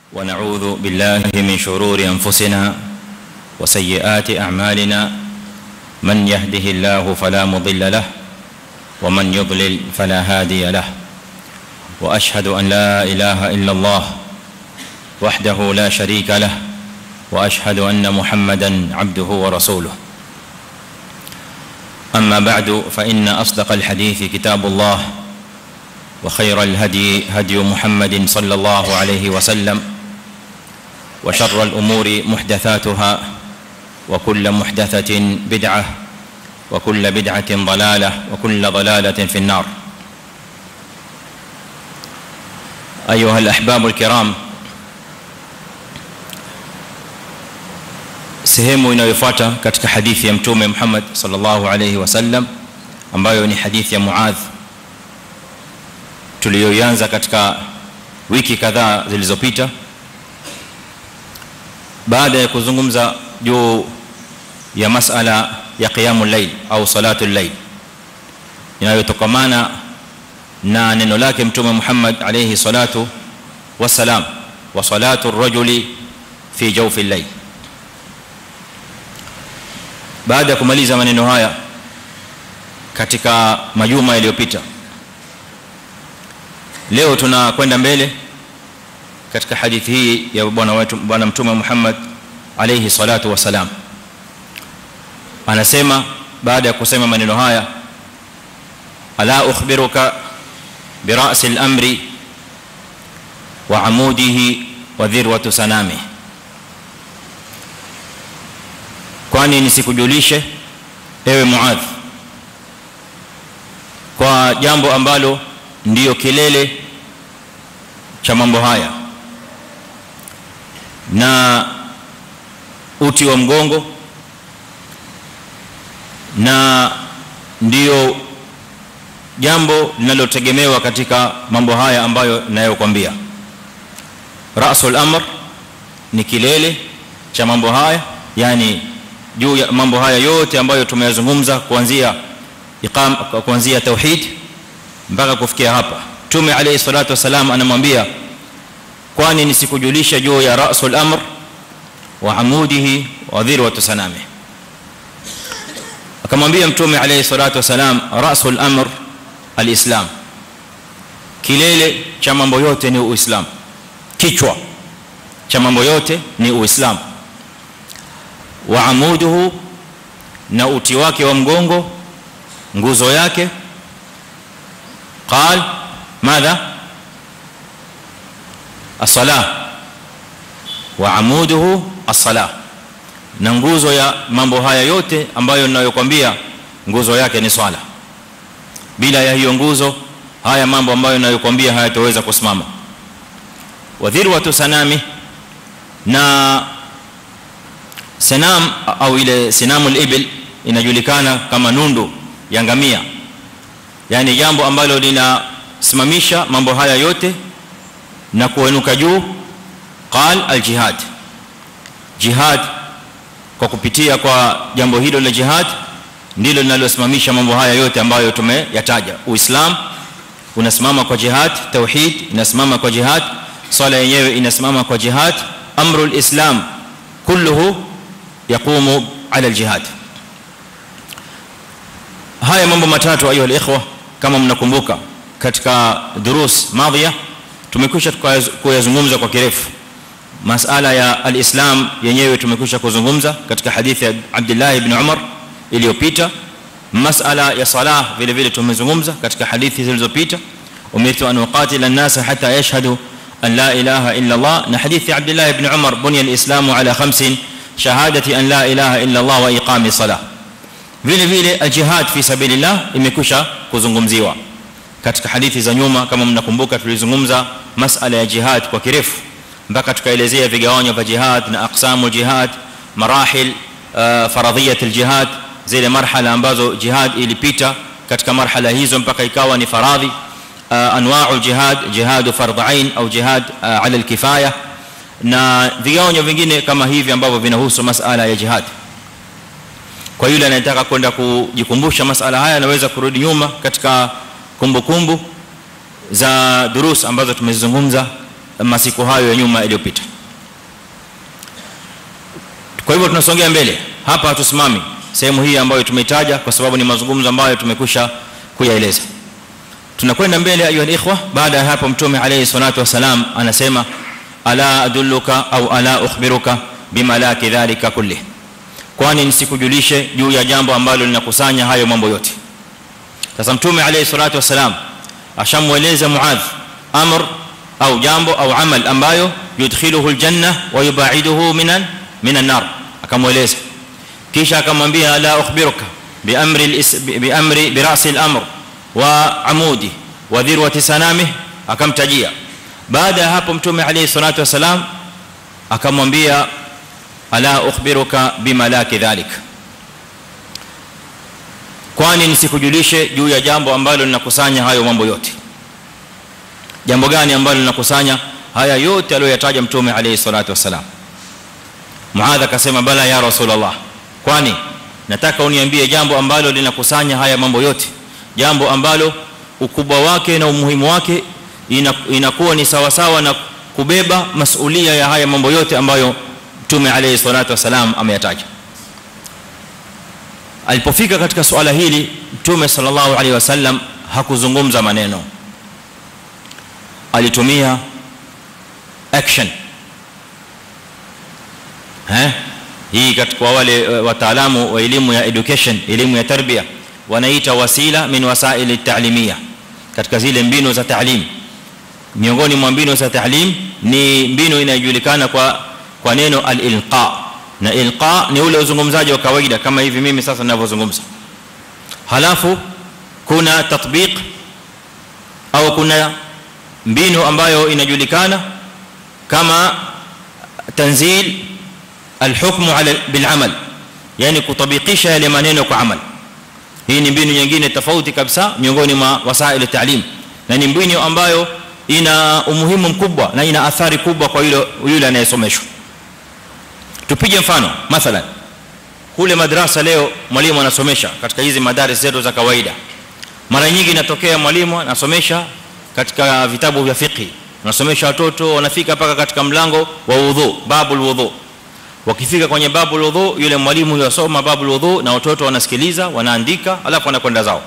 ونعوذ بالله من شرور انفسنا وسيئات اعمالنا من يهده الله فلا مضل له ومن يضلل فلا هادي له واشهد ان لا اله الا الله وحده لا شريك له واشهد ان محمدا عبده ورسوله اما بعد فان اصدق الحديث كتاب الله وخير الهدي هدي محمد صلى الله عليه وسلم وشر الامور محدثاتها وكل محدثه بدعه وكل بدعه ضلاله وكل ضلاله في النار ايها الاحباب الكرام sehemu inayofuata katika hadithi ya mtume Muhammad sallallahu alayhi wasallam ambayo ni hadithi ya Muadh tuliyoanza katika wiki kadhaa zilizopita baada ya kuzungumza juu ya masala ya qiyamul layl au salatul layl inayotokamana na neno lake mtume Muhammad alayhi salatu wasalam wa salatu ar-rajuli fi jawfi al-layl baada ya kumaliza maneno haya katika majuma yaliyopita leo tunakwenda mbele katika hadithi hii ya bwana wetu bwana mtume Muhammad alayhi salatu wasalam anasema baada ya kusema maneno haya ala ukhbiruka bi ra's al-amri wa amudihi wa dhirwatu sanamihi kwani nisikujulishe ewe muadh kwa jambo ambalo ndiyo kilele cha mambo haya na uti wa mgongo na ndiyo jambo linalotegemewa katika mambo haya ambayo ninayokuambia rasul amr ni kilele cha mambo haya yani juu ya mambo haya yote ambayo tumeyazungumza kuanzia iqam kuanzia tauhid mpaka kufikia hapa tume alayhi salatu wasalam anamwambia kwani nisikujulisha juu ya rasul amr wa amudihi wa dhirwatu sanami akamwambia mtume alayhi salatu wasalam rasul amr alislam kilele cha mambo yote ni uislamu kichwa cha mambo yote ni uislamu wa amuduhu na uti wake wa mgongo nguzo yake قال ماذا الصلاه وعموده الصلاه na nguzo ya mambo haya yote ambayo ninayokuambia nguzo yake ni swala bila ya hiyo nguzo haya mambo ambayo ninayokuambia hayataweza kusimama wadhirwatu sanami na sanam au ile sinamul ibil inajulikana kama nundu ya ngamia yani jambo ambalo linasimamisha mambo haya yote na kuenuka juu qal aljihad jihad kwa kupitia kwa jambo hilo la jihad ndilo linalosimamisha mambo haya yote ambayo tumeyataja uislam unasimama kwa jihad tauhid inasimama kwa jihad swala yenyewe inasimama kwa jihad amrul islam kulluhu yaqumu ala aljihad haya mambo matatu ayu alikhwa kama mnakumbuka katika durus madhiya tumekwisha kuyazungumza kwa kirefu masala ya alislam yenyewe tumekwisha kuzungumza katika hadithi ya Abdullah ibn Umar iliyopita masala ya salah vile vile tumezungumza katika hadithi zilizopita umirtu an uqatila an-nas hatta yashhadu an la ilaha illa Allah na hadithi Abdullah ibn Umar bunya al-islamu ala khamsin shahadati an la ilaha illa Allah wa iqami salah vile vile aljihad fi sabilillah imekwisha kuzungumziwa katika hadithi za nyuma kama mnakumbuka tulizungumza masala ya jihad kwa kirefu mpaka tukaelezea vigawanyo vya jihad na aqsamu jihad marahil faradhiyat aljihad zile marhala ambazo jihad ilipita katika marhala hizo mpaka ikawa ni faradhi anwa'u jihad jihad fardh ain au jihad ala alkifaya na vigawanyo vingine kama hivi ambavyo vinahusu masala ya jihad kwa yule anayetaka kwenda kujikumbusha masala haya anaweza kurudi nyuma katika kumbukumbu za durus ambazo tumezungumza masiku hayo ya nyuma yaliyopita kwa hivyo tunasongea mbele hapa hatusimami sehemu hii ambayo tumeitaja kwa sababu ni mazungumzo ambayo tumekwisha kuyaeleza tunakwenda mbele ayu alikhwa baada ya hapo mtume alayhi salatu wasalam anasema ala adulluka au ala ukhbiruka bima la kidhalika kulli kwani nisikujulishe juu ya jambo ambalo linakusanya hayo mambo yote sasa mtume alayhi salatu wasalam ashamueleza muadh amr au jambo au amal ambayo yudkhiluhu aljanna wa yubaiduhu minan minan nar akamueleza kisha akamwambia la ukhbiruka bi amri bi amri bi ra'si al-amr wa amudi wa dhirwati sanamih akamtajia baada ya hapo mtume alayhi salatu wasalam akamwambia ala ukhbiruka bima la kidhalik kwani nisikujulishe juu ya jambo ambalo linakusanya hayo mambo yote jambo gani ambalo linakusanya haya yote aliyoyataja mtume alayhi salatu wasalam muadha akasema bala ya rasulullah kwani nataka uniambie jambo ambalo linakusanya haya mambo yote jambo ambalo ukubwa wake na umuhimu wake inakuwa ni sawa sawa na kubeba masulia ya haya mambo yote ambayo mtume alayhi salatu wasalam ameyataja alipofika katika swala hili mtume sallallahu alayhi wasallam hakuzungumza maneno alitumia action eh hii katika wale wataalamu wa elimu ya education elimu ya tarbia wanaita wasila min wasail at-ta'limiyya katika zile mbinu za ta'lim miongoni mwa mbinu za ta'lim ni mbinu inayojulikana kwa kwa neno al-ilqa na ilqa ni ule uzungumzaji wa kawaida kama hivi mimi sasa ninavyozungumza halafu kuna tatbiq au kuna mbinu ambayo inajulikana kama tanzil الحكم على بالعمل yani kutabikisha yale maneno kwa amal hii ni mbinu nyingine tofauti kabisa miongoni mwa wasaili taalim na ni mbinu ambayo ina umuhimu mkubwa na ina athari kubwa kwa yule yule anayesomeshwa tupige mfano mathalan kule madrasa leo mwalimu anasomesha katika hizi madaris zetu za kawaida mara nyingi inatokea mwalimu anasomesha katika vitabu vya fiqh anasomesha watoto wanafika paka katika mlango wa wudhu babul wudhu wakifika kwenye babul wudhu yule mwalimu yasoma babul wudhu na watoto wanasikiliza wanaandika alafu wanakwenda zao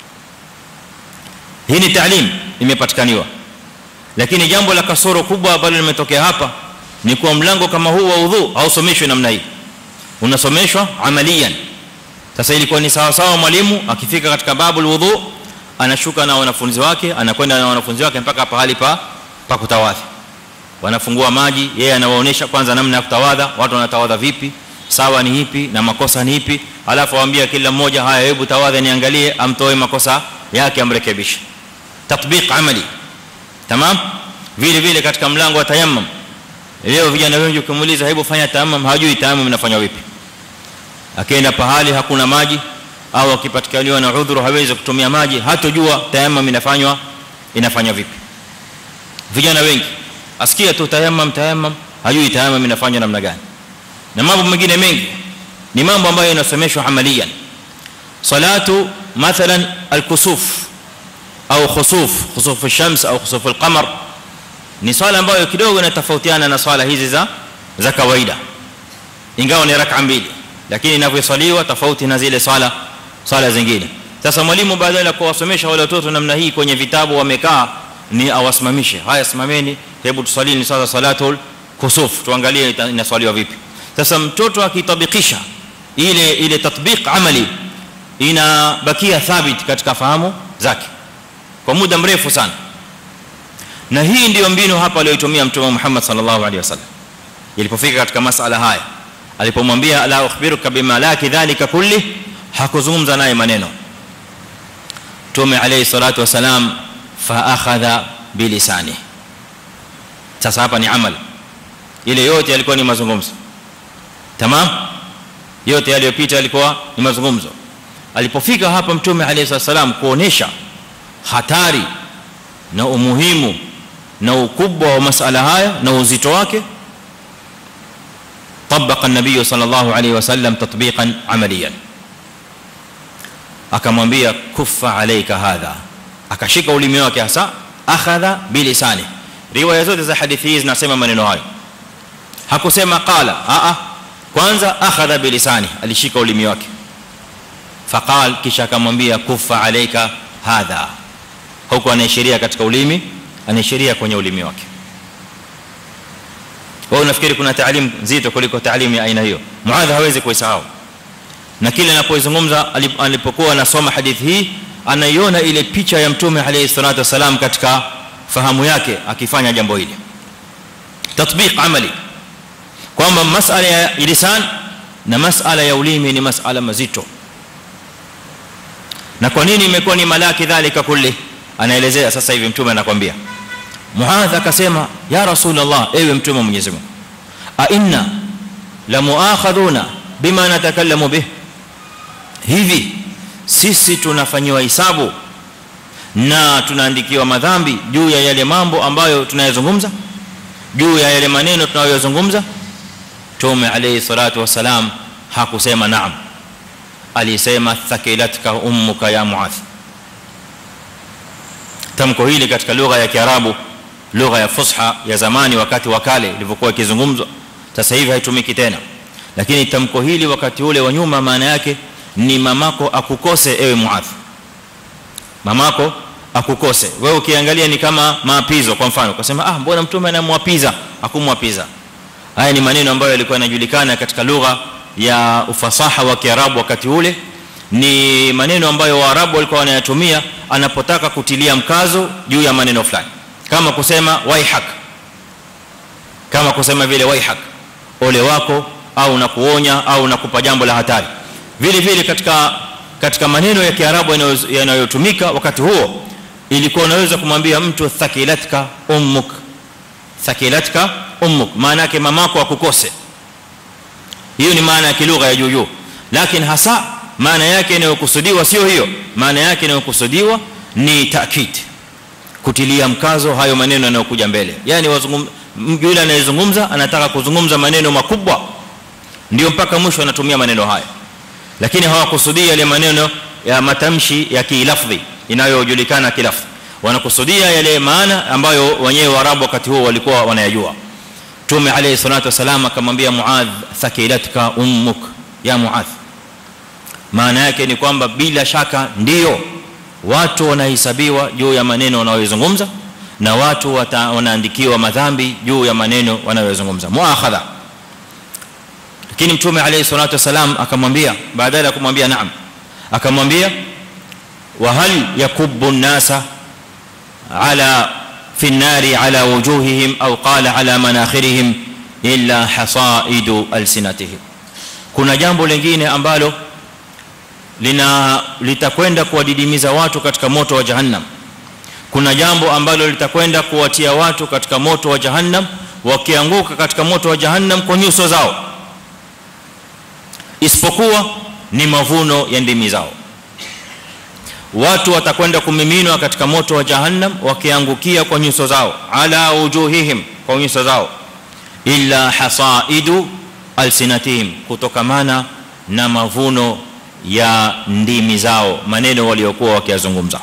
hii ni taalim imepatikaniwa lakini jambo la kasoro kubwa ambalo limetokea hapa ni kwa mlango kama huu wa wudhu hausomeshwi namna hii unasomeshwa amalian sasa ilikuwa ni sawa sawa mwalimu akifika katika babul wudhu anashuka na wanafunzi wake anakwenda na wanafunzi wake mpaka pahali pa pa kutawadha wanafungua maji yeye anawaonesha kwanza namna ya kutawadha watu wanatawadha vipi sawa ni ipi na makosa ni ipi alafu awaambia kila mmoja haya hebu tawadha niangalie amtoe makosa yake amrekebishe tatbiq amali tamam vile vile katika mlango wa tayammum leo vijana wengi ukimuuliza hebu fanya tayammum hajui tayammum inafanywa vipi akaenda pahali hakuna maji au akipatikaniwa na udhuru hawezi kutumia maji hatojua tayammum inafanywa inafanywa vipi vijana wengi asikia tu tayammum tayammum hajui tayammum inafanywa namna gani na mambo mengine mengi ni mambo ambayo yanasomeshwa amalian salatu mathalan al-kusuf au khusuf khusuf ash-shams au khusuf al-qamar ni swala ambayo kidogo inatofautiana na swala hizi za za kawaida ingawa ni rak'a mbili lakini inavyosaliwa tofauti na zile swala swala zingine sasa mwalimu badala ya kuwasomesha wale watoto namna hii kwenye vitabu wamekaa ni awasimamishe haya simameni hebu tusalini sasa salatul kusuf tuangalie inaswaliwa vipi sasa mtoto akitabikisha ile ile tatbiq amali inabakia thabit katika fahamu zake kwa muda mrefu sana na hii ndiyo mbinu hapa aliyotumia mtume Muhammad sallallahu alaihi wasallam ilipofika katika masala haya alipomwambia la ukhbiruka bima la kidhalika kulli hakuzungumza naye maneno mtume alayhi salatu wasalam fa akhadha bilisani sasa hapa ni amal ile yote yalikuwa ni mazungumzo tamam yote yaliyopita yalikuwa ni mazungumzo alipofika hapa mtume alayhi wasallam kuonesha hatari na umuhimu na ukubwa wa masala haya na uzito wake طبق النبي صلى الله عليه وسلم تطبيقا عمليا akamwambia kuffa alayka hadha akashika ulimi wake hasa akhadha bilisani riwaya zote za hadithi hizi zinasema maneno hayo hakusema qala a a kwanza akhadha bilisani alishika ulimi wake faqal kisha akamwambia kufa alayka hadha huko anaishiria katika ulimi anaishiria kwenye ulimi wake wao unafikiri kuna taalimu nzito kuliko taalimu ya aina hiyo muadha hawezi kuisahau na kile anapoizungumza alipokuwa anasoma hadithi hii anaiona ile picha ya mtume alayhi salatu wasalam katika fahamu yake akifanya jambo hili tatbiq amali kwamba masala ya lisan na masala ya ulimi ni masala mazito na kwa nini imekuwa ni malaki dhalika kulli anaelezea sasa hivi mtume anakuambia muadh akasema ya rasulullah ewe mtume wa Mwenyezi Mungu a inna la muakhaduna bima natakallamu bih hivi sisi tunafanywa hisabu na tunaandikiwa madhambi juu ya yale mambo ambayo tunayazungumza juu ya yale maneno tunayozungumza tume alayhi salatu wasalam hakusema naam alisema thakilatka ummuka ya muadh tamko hili katika lugha ya kiarabu lugha ya fusha ya zamani wakati wa kale ilivyokuwa ikizungumzwa sasa hivi haitumiki tena lakini tamko hili wakati ule wa nyuma maana yake ni mamako akukose ewe muadh mamako akukose wewe ukiangalia ni kama maapizo kwa mfano ukasema ah mbona mtume anamwapiza akumwapiza haya ni maneno ambayo yalikuwa yanajulikana katika lugha ya ufasaha wa kiarabu wakati ule ni maneno ambayo waarabu walikuwa wanayatumia anapotaka kutilia mkazo juu ya maneno fulani kama kusema waihak kama kusema vile waihak ole wako au nakuonya au nakupa jambo la hatari vile vile katika katika maneno ya kiarabu yanayotumika wakati huo ilikuwa unaweza kumwambia mtu thakilatka ummuk thakilatka ummuk maana yake mamako akukose hiyo ni maana ya kilugha ya juu juu lakini hasa maana yake inayokusudiwa sio hiyo maana yake inayokusudiwa ni taakid kutilia mkazo hayo maneno yanayokuja mbele yani yule anayezungumza anataka kuzungumza maneno makubwa ndio mpaka mwisho anatumia maneno haya lakini hawakusudi yale maneno ya matamshi ya kilafdhi inayojulikana kilafdhi wanakusudia yale maana ambayo wenyewe waarabu wakati huo walikuwa wanayajua tume alayhi salatu wasalam akamwambia muadh thakilatka ummuk ya muadh maana yake ni kwamba bila shaka ndio watu wanahesabiwa juu ya maneno wanayozungumza na watu wanaandikiwa madhambi juu ya maneno wanayozungumza muakhadha lakini mtume alayhi salatu wasalam akamwambia baada ya kumwambia naam akamwambia wa hal yakubbu an-nasa ala fi an-nari ala wujuhihim au qala ala manakhirihim illa hasaidu alsinatihim kuna jambo lingine ambalo lina litakwenda kuwadidimiza watu katika moto wa jahannam kuna jambo ambalo litakwenda kuwatia watu katika moto wa jahannam wakianguka katika moto wa jahannam kwa nyuso zao isipokuwa ni mavuno ya ndimi zao watu watakwenda kumiminwa katika moto wa jahannam wakiangukia kwa nyuso zao ala wujuhihim kwa nyuso zao illa hasaidu alsinatihim kutokamana na mavuno ya ndimi zao maneno waliokuwa wakiyazungumza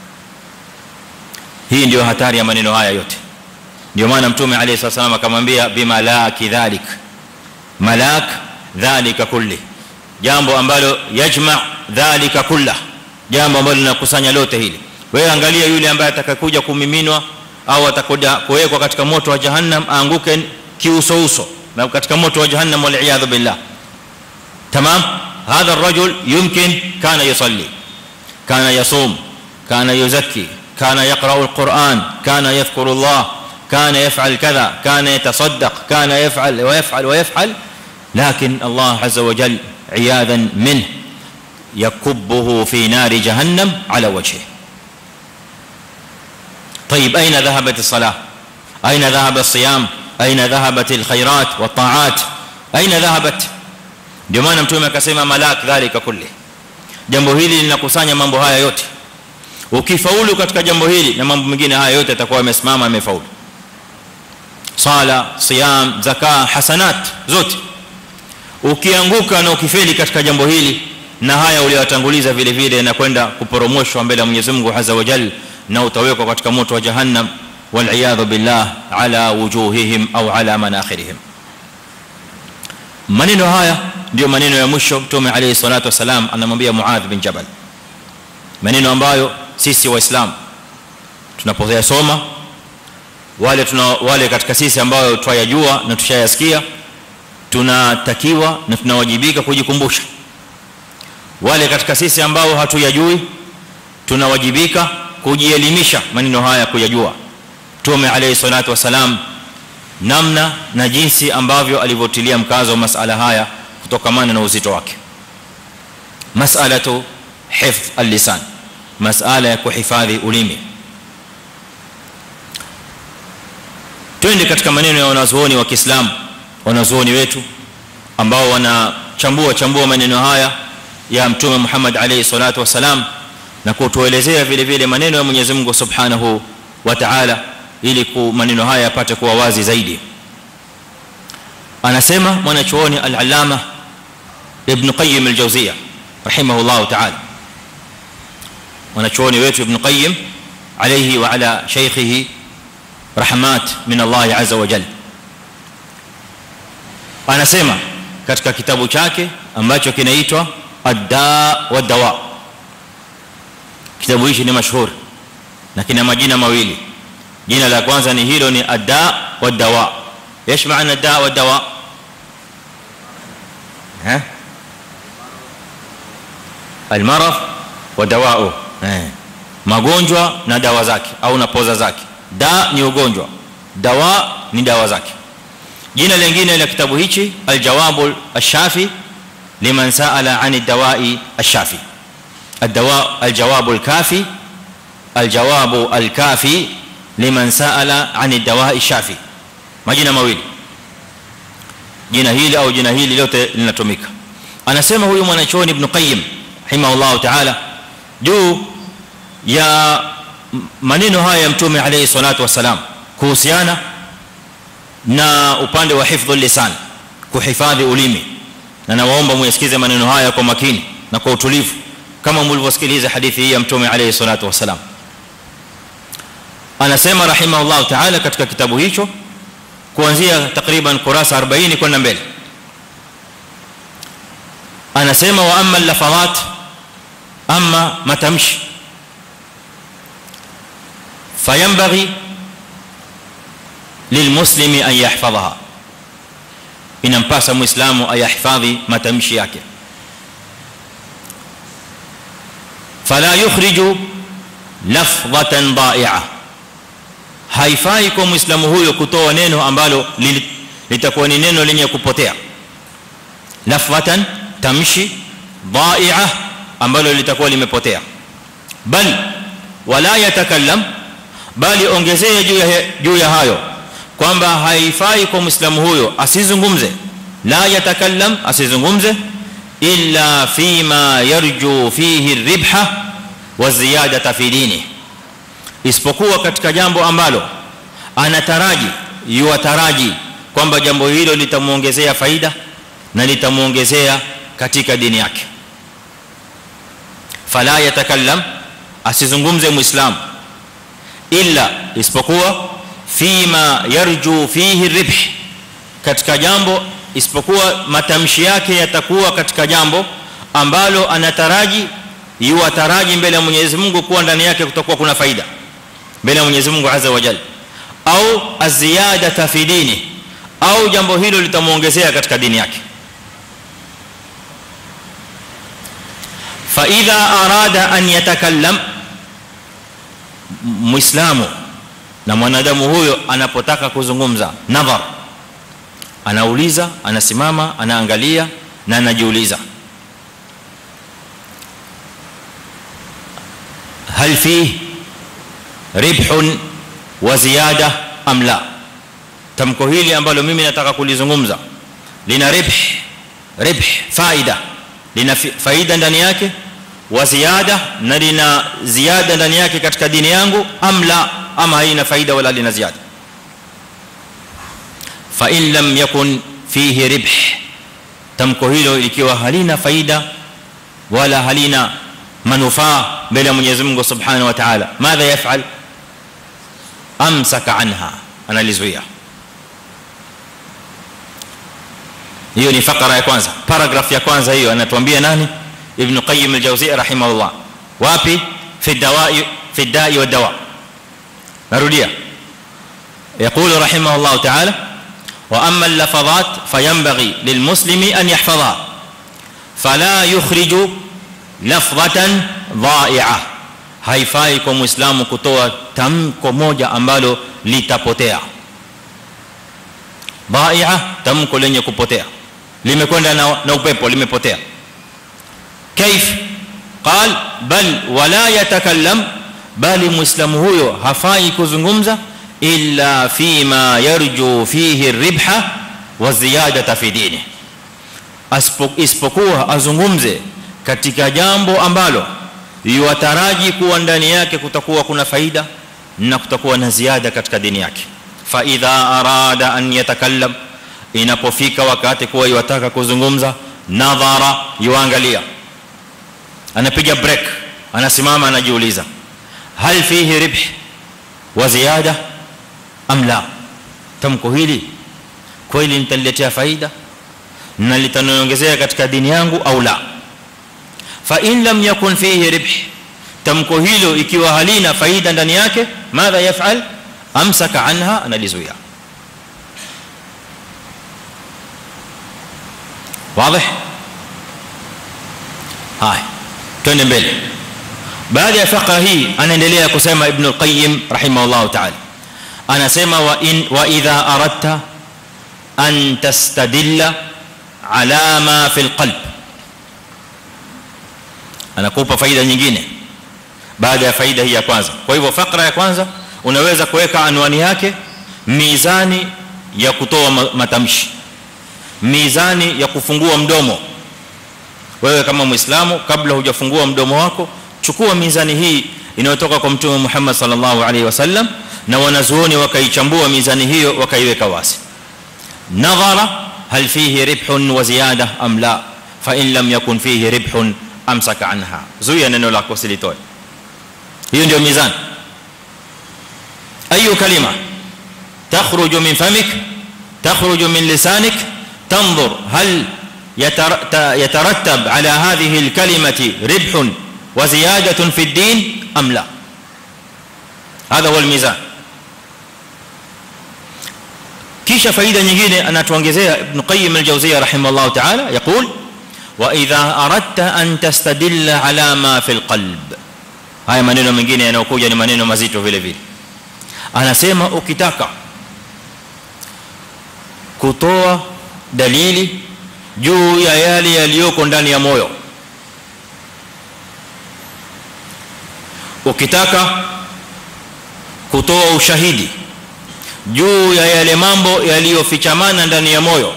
hii ndio hatari ya maneno haya yote ndio maana mtume alayhi wasallam akamwambia bima la kidhalik malak dhalika kulli jambo ambalo yajma dhalika kullah jambo ambalo linakusanya lote hili wewe angalia yule ambaye atakakuja kumiminwa au atakuja kuwekwa katika moto wa jahannam aanguke kiuso uso na katika moto wa jahannam wal iyad billah tamam هذا الرجل يمكن كان يصلي كان يصوم كان يزكي كان يقرا القران كان يذكر الله كان يفعل كذا كان يتصدق كان يفعل ويفعل ويفعل لكن الله عز وجل عياذا منه يكبه في نار جهنم على وجهه طيب اين ذهبت الصلاه اين ذهب الصيام اين ذهبت الخيرات والطاعات اين ذهبت ndio maana mtume akasema malak dhalika kulli jambo hili linakusanya mambo haya yote ukifaulu katika jambo hili na mambo mengine haya yote yatakuwa yamesimama yamefaulu sala siyam zakaa hasanat zote ukianguka na ukifeli katika jambo hili na haya uliyotanguliza vile vile na kwenda kuporomoshwa mbele ya Mwenyezi Mungu Azza wa Jalla na utawekwa katika moto wa jahannam والعياذ بالله على وجوههم او على مناخرهم maneno haya ndio maneno ya mwisho mtume alayhi salatu wasalam anamwambia muadh bin jabal maneno ambayo sisi waislamu tunapoyasoma wale tuna wale katika sisi ambao twayajua na tushayasikia tunatakiwa na tunawajibika kujikumbusha wale katika sisi ambao hatuyajui tunawajibika kujielimisha maneno haya kuyajua tume alayhi salatu wasalam namna na jinsi ambavyo alivyotilia mkazo masala haya kutokamana na uzito wake mas'alatu hifdh al-lisan mas'ala ya kuhifadhi ulimi twende katika maneno ya wanazuoni wa Kiislamu wanazuoni wetu ambao wanachambua chambua maneno haya ya mtume Muhammad alayhi salatu wasalam na kutuelezea vile vile maneno ya Mwenyezi Mungu Subhanahu wa Ta'ala ili maneno haya yapate kuwa wazi zaidi anasema mwanachuoni al-allama ibn qayyim al-jawziyya rahimahullah ta'ala mwanachuoni wetu ibn qayyim alayhi wa ala shaykhihi rahmat min Allah azza wa jalla anasema katika kitabu chake ambacho kinaitwa ad-da wa dawa kitabu hichi ni mashuhuri na kina majina mawili jina la kwanza ni hilo ni ad-da wa dawa ايش معنى الداء والدواء ها المرض ودواؤه magonjwa na dawa zake au na poza zake da ni ugonjwa dawa ni dawa zake jina lingine la kitabu hichi aljawabul ash-shafi liman sa'ala 'an ad-dawa'i ash-shafi ad-dawa' aljawabul kafi aljawabu al-kafi liman sa'ala 'an ad-dawa'i ash-shafi majina mawili jina hili au jina hili lote linatumika anasema huyu mwanachuoni ibn qayyim rahimahullah ta'ala juu ya maneno haya ya mtume alayhi salatu wasalam kuhusiana na upande wa hifdhul lisan kuhifadhi ulimi na nawaomba muisikize maneno haya kwa makini na kwa utulivu kama mlivyosikiliza hadithi hii ya mtume alayhi salatu wasalam anasema rahimahullah ta'ala katika kitabu hicho kuanzia takriban kurasa 40 kwenda mbele anasema wa amma al-lafadhat amma matamshi فينبغي للمسلم ان يحفظها inampasa muislamu ayahifadhi matamshi yake fala yukhriju lafdhatan da'i'a haifai kwa muislamu huyo kutoa neno ambalo litakuwa ni neno lenye kupotea lafdhatan tamshi da'i'a ambalo litakuwa limepotea bal wala yatakallam bali ongezea juu ya juu ya hayo kwamba haifai kwa muislamu huyo asizungumze la yatakallam asizungumze illa fima yarju fihi ribha wa ziyadata fi dini isipokuwa katika jambo ambalo anataraji yuataraji kwamba jambo hilo litamuongezea faida na litamuongezea katika dini yake fala yatakallam asizungumze muislamu illa isipokuwa fima yarju fihi ribh katika jambo isipokuwa matamshi yake yatakuwa katika jambo ambalo anataraji yuataraji mbele ya Mwenyezi Mungu kuwa ndani yake kutakuwa kuna faida mbele ya Mwenyezi Mungu Azza wa Jalla au aziyadata fi dini au jambo hilo litamuongezea katika dini yake fa idha arada an yatakallam muislamu na mwanadamu huyo anapotaka kuzungumza nadhar anauliza anasimama anaangalia na anajiuliza hal fi ribhun wa ziyada am la tamko hili ambalo mimi nataka kulizungumza lina ribh ribh faida lina faida ndani yake wa ziyada na lina ziada ndani yake katika dini yangu am la ama haina faida wala lina ziada fa in lam yakun fihi ribh tamko hilo ikiwa halina faida wala halina manufaa mbele ya Mwenyezi Mungu Subhanahu wa Ta'ala madha yaf'al amsaka anha analizuia hiyo ni fakara ya kwanza paragraph ya kwanza hiyo anatuambia nani ibn qayyim al-jawziyya rahimahullah wapi fi dawai fi dai wa dawa narudia يقول رحمه الله تعالى واما اللفظات فينبغي للمسلم ان يحفظها فلا يخرج لفظه ضائعه haifai kwa muislamu kutoa tamko moja ambalo litapotea ضائعه tamko lenye kupotea limekwenda na, na upepo limepotea كيف قال بل ولا يتكلم bali muislamu huyo hafai kuzungumza illa fima yarju fihi ribha wa ziyadata fi dini isipokuwa azungumze katika jambo ambalo yuwataraji kuwa ndani yake kutakuwa kuna faida na kutakuwa na ziada katika dini yake fa idha arada an yatakallam inapofika wakati kuwa yuwataka kuzungumza nadhara yuangalia anapiga break anasimama anajiuliza hal fihi ribh wa ziyada am la tamko hili kweli nitaletea faida na litaniongezea katika dini yangu au la fa in lam yakun fihi ribh tamko hilo ikiwa halina faida ndani yake madha yafal amsaka anha analizuia wazi haya twende mbele baada ya fakra hii anaendelea kusema ibn al-qayyim rahimahullah ta'ala anasema wa in wa idha aradta an tastadilla ala ma fi al-qalb anakupa faida nyingine baada ya faida hii ya kwanza kwa hivyo fakra ya kwanza unaweza kuweka anwani yake mizani ya kutoa matamshi mizani ya kufungua mdomo wewe kama muislamu kabla hujafungua mdomo wako chukua mizani hii inayotoka kwa mtume Muhammad sallallahu alaihi wasallam na wanazuoni wakaichambua mizani hiyo wakaiweka wazi nadhara hal fihi ribhun wa ziyada am la fa in lam yakun fihi ribhun amsaka anha zuia neno lako silitoe hiyo ndio mizani ayu kalima takhruju min famik takhruju min lisanik tanzur hal يترتب على هذه الكلمه ربح وزياده في الدين ام لا هذا هو الميزان kisha faida nyingine anatuongezea ibn qayyim al-jawziyya rahimahullah ta'ala yaqul wa idha aradta an tastadilla ala ma fi al-qalb haya maneno mengine yanayokuja ni maneno mazito vile vile anasema ukitaka kutoa dalili juu ya yale yaliyoko ndani ya moyo ukitaka kutoa ushahidi juu ya yale mambo yaliyofichamana ndani ya moyo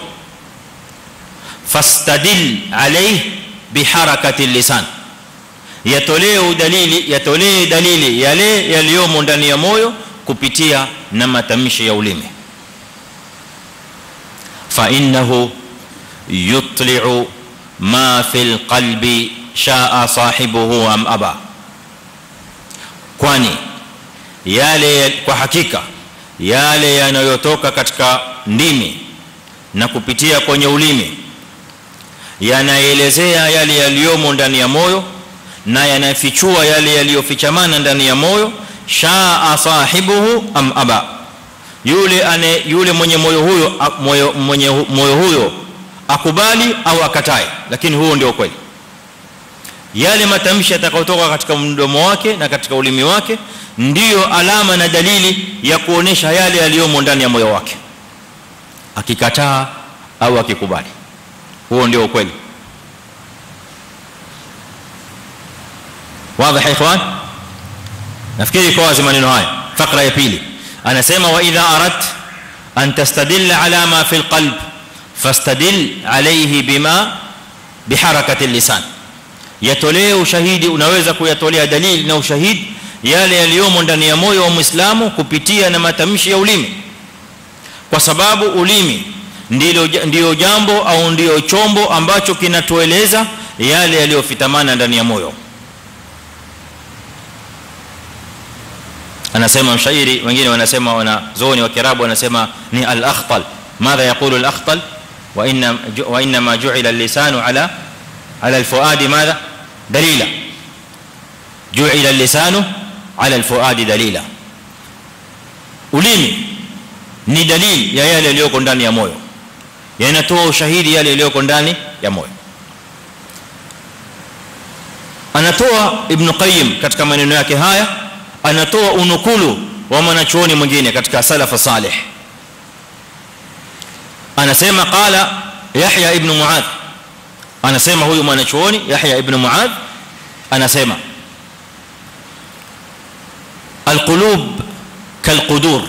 fastadil alayhi biharakati lisan yatolee dalili yatolee dalili yale yaliyomo ndani ya moyo kupitia na matamshi ya ulimi fa innahu yutli'u ma fil qalbi sha'a sahibuhu am aba kwani yale kwa hakika yale yanayotoka katika ndimi na kupitia kwenye ulimi yanaelezea yale yaliyomo ndani ya moyo na yanafichua yale yaliyofichamana ndani ya moyo shaa sahibuhu am aba yule ane yule mwenye moyo huyo moyo mwenye moyo huyo akubali au akatae lakini huo ndio kweli yale matamshi yatakayotoka katika mdomo wake na katika ulimi wake ndiyo alama na dalili ya kuonesha yale yaliyomo ndani ya moyo wake akikataa au akikubali huo ndio ukweli wazi ikhwan nafikiri kwa wazi maneno haya fakra ya pili anasema wa idha arat an tastadilla ala ma fi alqalb fastadil alayhi bima biharakati lisan yatolee ushahidi unaweza kuyatolea dalili na ushahidi yale yaliyomo ndani ya moyo wa muislamu kupitia na matamshi ya ulimi kwa sababu ulimi ndilo ndio jambo au ndio chombo ambacho kinatueleza yale yaliyofitamana ndani ya moyo anasema mshairi wengine wanasema wana zoni wa kirabu wanasema ni al-akhtal madha yaqulu al-akhtal wa inna wa inna ma ju'ila al-lisanu ala ala al-fuadi madha dalila ju'ila al-lisanu ala al-fuadi dalila ulimi ni dalili ya yale yaliyoko ndani ya moyo yanatoa ushahidi yale yaliyoko ndani ya moyo anatoa ibn qayyim katika maneno yake haya anatoa unukulu wa mwanachuoni mwingine katika salafa salih anasema qala yahya ibn muadh anasema huyu mwanachuoni yahya ibn muadh anasema alqulub kalqudur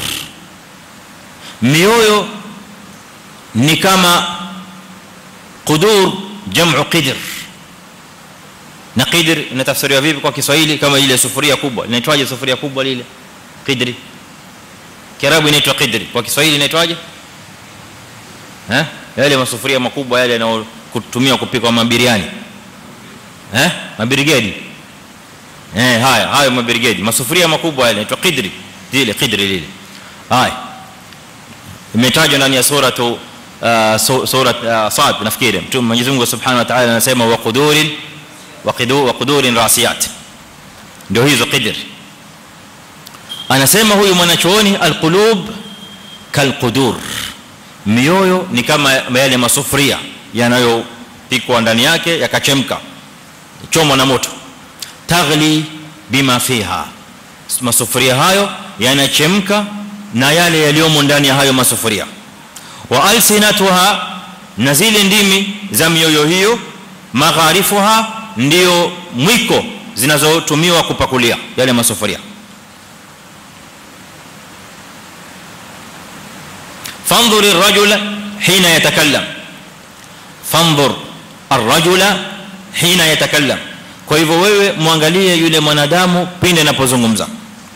mioyo ni kama qudur jam'u qidr na qidr inatafsiriwa vipi kwa Kiswahili kama ile sufuria kubwa inaitwaje sufuria kubwa lile qidri kiarabu inaitwa qidri kwa Kiswahili inaitwaje eh yale masufuria makubwa yale yanayotumia kupika mabiriani eh mabirigedi eh haya hayo mabirigedi masufuria makubwa yale inaitwa qidri zile qidri lile haya imetajwa ndani ya sura tu sura sad nafikiri mtume Mwenyezi Mungu Subhanahu wa Ta'ala anasema wa qudurin wa qidu wa qudurin rasiyat ndio hizo qidr anasema huyu mwanachuoni alqulub kalqudur mioyo ni kama yale masufuria yanayopikwa ndani yake yakachemka chomwa na moto taghli bima fiha masufuria hayo yanachemka na yale yaliyomo ndani ya hayo masufuria wa alsinatuha na zile ndimi za mioyo hiyo magharifuha ndio mwiko zinazotumiwa kupakulia yale masufuria fanzur ar-rajula hina yatakallam fanzur ar-rajula hina yatakallam kwa hivyo wewe muangalie yule mwanadamu pindi anapozungumza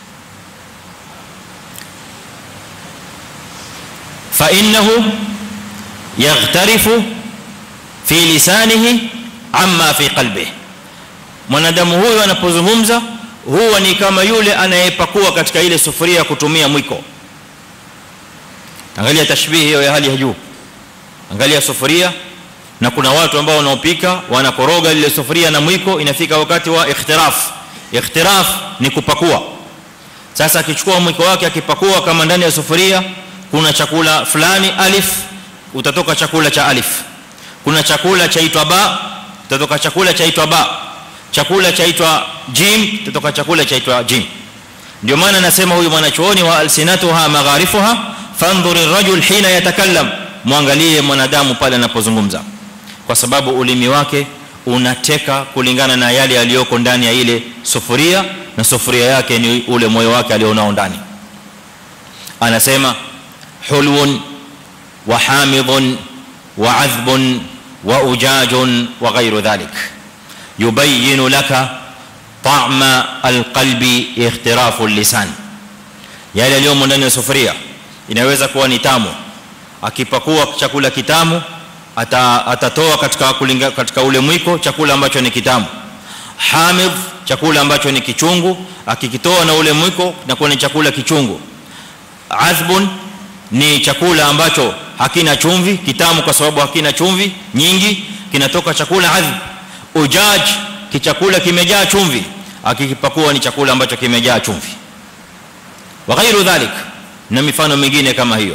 fa innahu yaghtarifu fi lisanihi amma fi qalbihi mwanadamu huyu anapozungumza huwa ni kama yule anayepakua katika ile sufuria kutumia mwiko angalia tashbihi hiyo ya hali ya juu angalia sufuria na kuna watu ambao wanaopika wanakoroga ile sufuria na mwiko inafika wakati wa ikhtiraf ikhtiraf ni kupakua sasa akichukua mwiko wake akipakua kama ndani ya sufuria kuna chakula fulani alif utatoka chakula cha alif kuna chakula chaitwa ba utatoka chakula chaitwa ba chakula chaitwa jim utatoka chakula chaitwa jim ndio maana nasema huyu mwanachuoni wa alsinatuha magharifuha fandhur ar-rajul hina yatakallam muangalie mwanadamu pale anapozungumza kwa sababu ulimi wake unateka kulingana na yale yaliyoko ndani ya ile sufuria na sufuria yake ni ule moyo wake alionao ndani anasema hulwun wa hamidun wa adhbun wa ujajun wa ghayru dhalik yubayyin laka ta'ma alqalbi ikhtirafu al-lisan yale yaliyomo ndani ya sufuria inaweza kuwa ni tamu akipakua chakula kitamu ata, atatoa katika kulinga, katika ule mwiko chakula ambacho ni kitamu hamid chakula ambacho ni kichungu akikitoa na ule mwiko na kuwa ni chakula kichungu azbun ni chakula ambacho hakina chumvi kitamu kwa sababu hakina chumvi nyingi kinatoka chakula azb ujaj kichakula kimejaa chumvi akikipakua ni chakula ambacho kimejaa chumvi wa ghairu dhalik na mifano mingine kama hiyo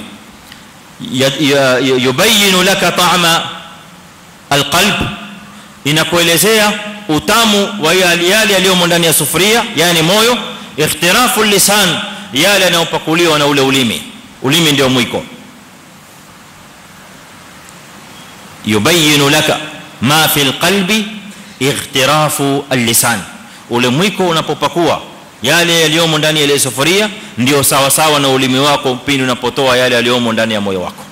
yubayinu laka ta'ma alqalb inakuelezea utamu wa yale yaliyomo ndani ya sufuria yani moyo ikhtirafu lisan yale yanayopakuliwa na ule ulimi ulimi ndio mwiko yubayinu laka ma fi alqalbi ikhtirafu allisan ule mwiko unapopakua yale yaliyomo ndani ya ile sufuria ndio sawa sawa na ulimi wako pindi unapotoa yale yaliyomo ndani ya moyo wako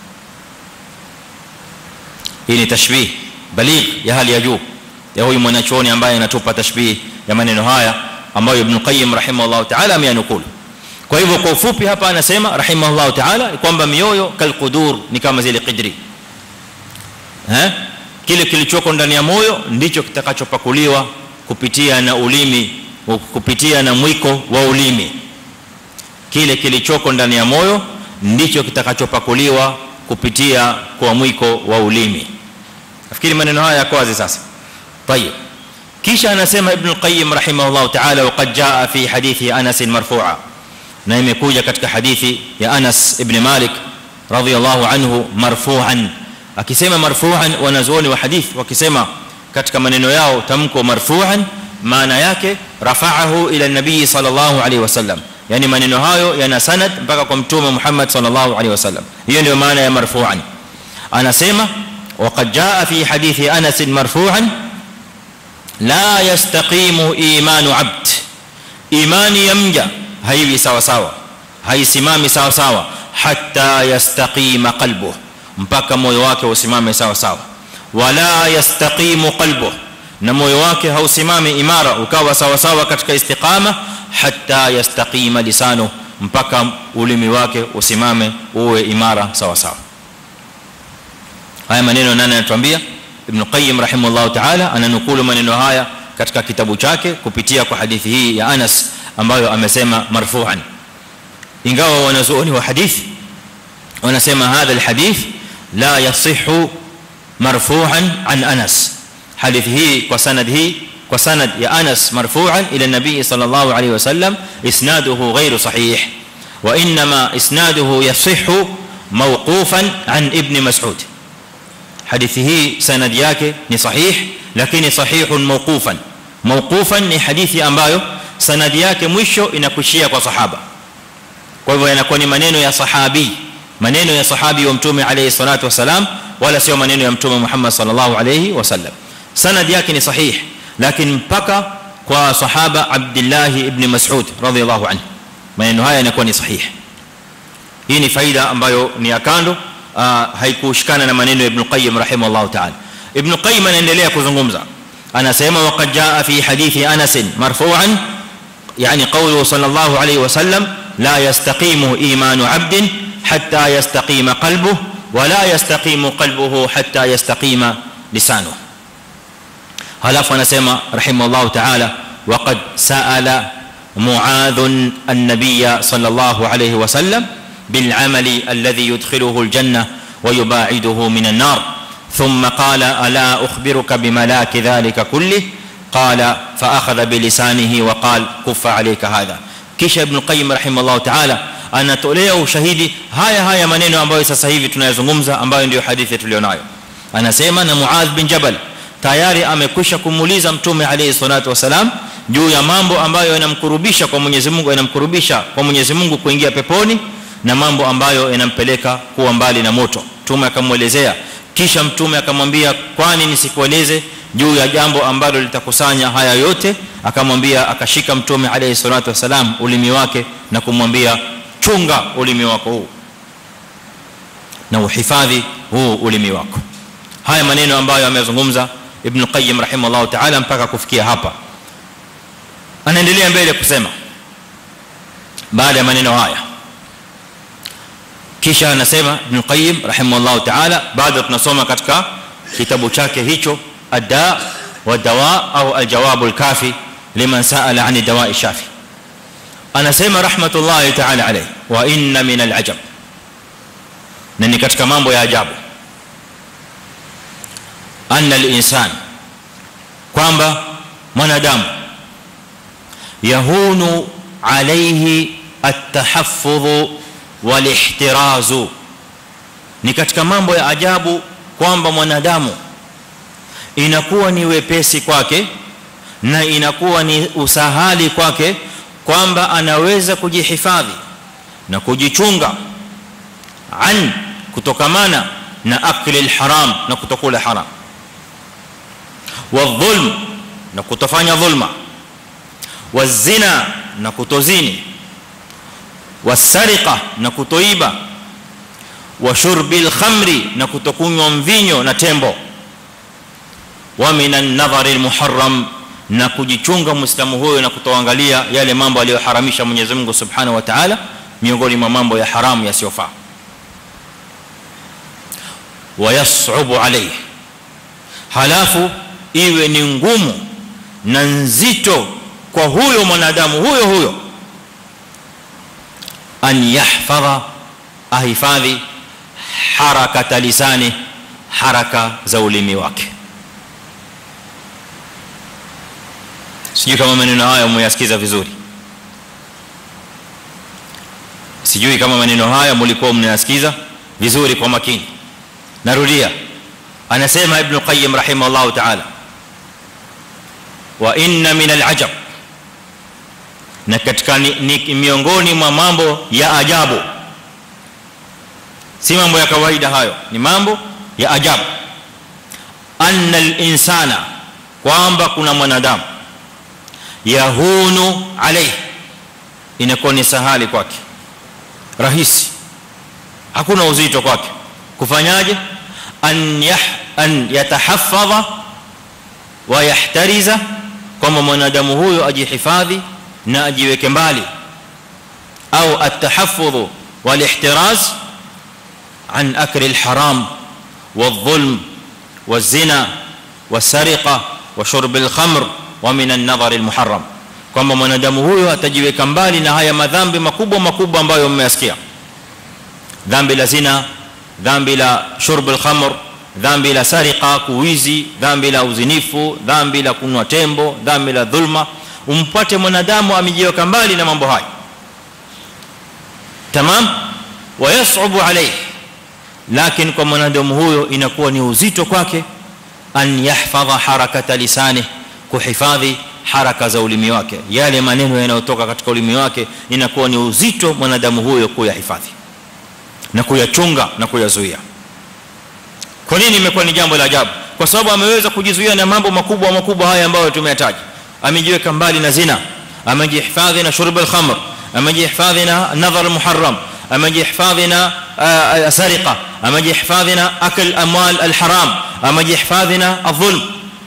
hii ni tashbih baligh ya hali ya juu ya huyu mwanachuoni ambaye anatupa tashbih ya maneno haya ambayo ibn qayyim rahimahullah ta'ala ameyanukulu kwa hivyo kwa ufupi hapa anasema rahimahullah ta'ala kwamba mioyo kalqudur ni kama zile qidri eh kile kilichoko ndani ya moyo ndicho kitakachopakuliwa kupitia na ulimi kupitia na mwiko wa ulimi kile kilichoko ndani ya moyo ndicho kitakachopakuliwa kupitia kwa mwiko wa ulimi nafikiri maneno haya yako wazi sasa tayeb kisha anasema ibn al-qayyim rahimahullah ta'ala waqad jaa fi hadithi anas marfu'a na imekuja katika hadithi ya Anas ibn Malik radhiyallahu anhu marfu'an akisema marfu'an wanazuoni wa hadith wakisema katika maneno yao tamko marfu'an maana yake rafa'ahu ila nabii sallallahu alayhi wasallam yani maneno hayo yana sanad mpaka kwa mtume Muhammad sallallahu alayhi wasallam hiyo ndio maana ya marfu'an anasema وقد جاء في حديث انس مرفوعا لا يستقيم ايمان عبد ايمان يمجا haiwi sawa sawa haisimami sawa sawa hatta yastaqima qalbuhu mpaka moyo wake usimame sawa sawa wala yastaqimu qalbuhu na moyo wake hausimami imara ukawa sawa sawa katika istiqama hatta yastaqima lisanu mpaka ulimi wake usimame uwe imara sawa sawa haya maneno nani anatuambia ibn qayyim rahimahullah ta'ala ananukulu maneno haya katika kitabu chake kupitia kwa hadithi hii ya Anas ambayo amesema marfu'an ingawa wanazuoni wa hadithi wanasema hadha alhadith la yasihhu marfu'an an Anas hadithi hii kwa sanad hii kwa sanad ya Anas marfu'an ila nabii sallallahu alayhi wasallam isnaduhu ghayru sahih wa inma isnaduhu yasihhu mawqufan an ibn mas'ud hadithi hii sanad yake ni sahih lakini sahihun mawqufan mawqufan ni hadithi ambayo sanadi yake mwisho inakushia kwa sahaba kwa hivyo yanakuwa ni maneno ya sahabi maneno ya sahabi wa mtume alayhi salatu wasalam wala sio maneno ya mtume Muhammad sallallahu alayhi wasallam sanadi yake ni sahih lakini mpaka kwa sahaba Abdullah ibn Mas'ud radhiyallahu anhu maneno haya yanakuwa ni sahih hii ni faida ambayo ni ya kando haikushikana na maneno ya Ibn Qayyim rahimahullah ta'ala Ibn Qayyim anaendelea kuzungumza anasema waqad jaa fi hadithi Anas marfu'an يعني قوله صلى الله عليه وسلم لا يستقيم ايمان عبد حتى يستقيم قلبه ولا يستقيم قلبه حتى يستقيم لسانه halafu anasema rahimahullah ta'ala waqad sa'ala mu'adh an-nabiy sallallahu alayhi wa sallam bil 'amali alladhi yudkhiluhu al-janna wa yuba'iduhu min an-nar thumma qala ala ukhbiruka bimalaki dhalika kullihi قال فاخذ بلسانه وقال كف عليك هذا kisha ibn qayyim rahimahullah ta'ala anatolea ushahidi haya haya maneno ambayo sasa hivi tunayazungumza ambayo ndio hadithi tulionayo anasema na muadh bin jabal tayari amekwisha kumuuliza mtume alayhi salatu wasalam juu ya mambo ambayo yanamkurubisha kwa Mwenyezi Mungu yanamkurubisha kwa Mwenyezi Mungu kuingia peponi na mambo ambayo yanampeleka kuwa mbali na moto mtume akamuelezea kisha mtume akamwambia kwani nisikueleze juu ya jambo ambalo litakusanya haya yote akamwambia akashika mtume alayhi salatu wasalam ulimi wake na kumwambia chunga ulimi wako huu na uhifadhi huu ulimi wako haya maneno ambayo amezungumza ibn qayyim rahimahullah ta'ala mpaka kufikia hapa anaendelea mbele kusema baada ya maneno haya kisha anasema ibn qayyim rahimahullah ta'ala baada tunasoma katika kitabu chake hicho الداء والدواء او الجواب الكافي لمن سال عن الدواء الشافي انا سيما رحمه الله تعالى عليه وان من العجب نني katika mambo ya ajabu anna al-insan kwamba mwanadamu yahunu alayhi at-tahaffuz wal-ihtiraz ni katika mambo ya ajabu kwamba mwanadamu inakuwa ni wepesi kwake na inakuwa ni usahali kwake kwamba anaweza kujihifadhi na kujichunga an kutokamana na akli alharam na kutokula haram wadhulm na kutofanya dhulma wazina na kutozini wasariqa na kutoiba wa shurbil khamri na kutokunywa mvinyo na tembo wa minan nadhari almuharram na kujichunga muislamu huyo na kutoangalia yale mambo aliyoharamisha Mwenyezi Mungu Subhanahu wa Ta'ala miongoni mwa mambo ya haramu yasiyofaa wayas'ubu alayhi halafu iwe ni ngumu na nzito kwa huyo mwanadamu huyo huyo an yahfadha ahifadhi harakata lisani haraka za ulimi wake sijui kama maneno haya umeyasikiza vizuri sijui kama maneno haya mlikuwa mnayasikiza vizuri kwa makini narudia anasema ibn qayyim rahimahullah ta'ala wa inna min al-ajab na katika ni, ni miongoni mwa mambo ya ajabu si mambo ya kawaida hayo ni mambo ya ajabu anna al-insana kwamba kuna mwanadamu yahunu alayhi inakuwa ni sahali kwake rahisi hakuna uzito kwake kufanyaje an yah an yatahaffadha wa yahtariza kwamba mwanadamu huyo ajihifadhi na ajiweke mbali au atahaffudhu wal ihtiraz an akli al haram والظلم والزنا والسرقه وشرب الخمر ومن النظر المحرم kwamba mwanadamu huyo atajiweka mbali na haya madhambi makubwa makubwa ambayo mmeyasikia dhambi la zina dhambi la shurb al-khamr dhambi la sariqa kuwizi dhambi la uzinifu dhambi la kunwa tembo dhambi la dhulma umpate mwanadamu amejiweka mbali na mambo haya tamam wayas'ubu alayhi lakini kwa mwanadamu huyo inakuwa ni uzito kwake an yahfadha harakata lisani kuhifadhi haraka za ulimi wake yale maneno yanayotoka katika ulimi wake inakuwa ni uzito mwanadamu huyo kuyahifadhi na kuyachunga na kuyazuia kwa nini imekuwa ni jambo la ajabu kwa sababu ameweza kujizuia na mambo makubwa makubwa haya ambayo tumeyataja amejiweka mbali na zina amejihifadhi na shurb al-khamr amejihifadhi na nadhar muharram amejihifadhi na sariqa amejihifadhi na akl amwal al-haram amejihifadhi na adh-dhulm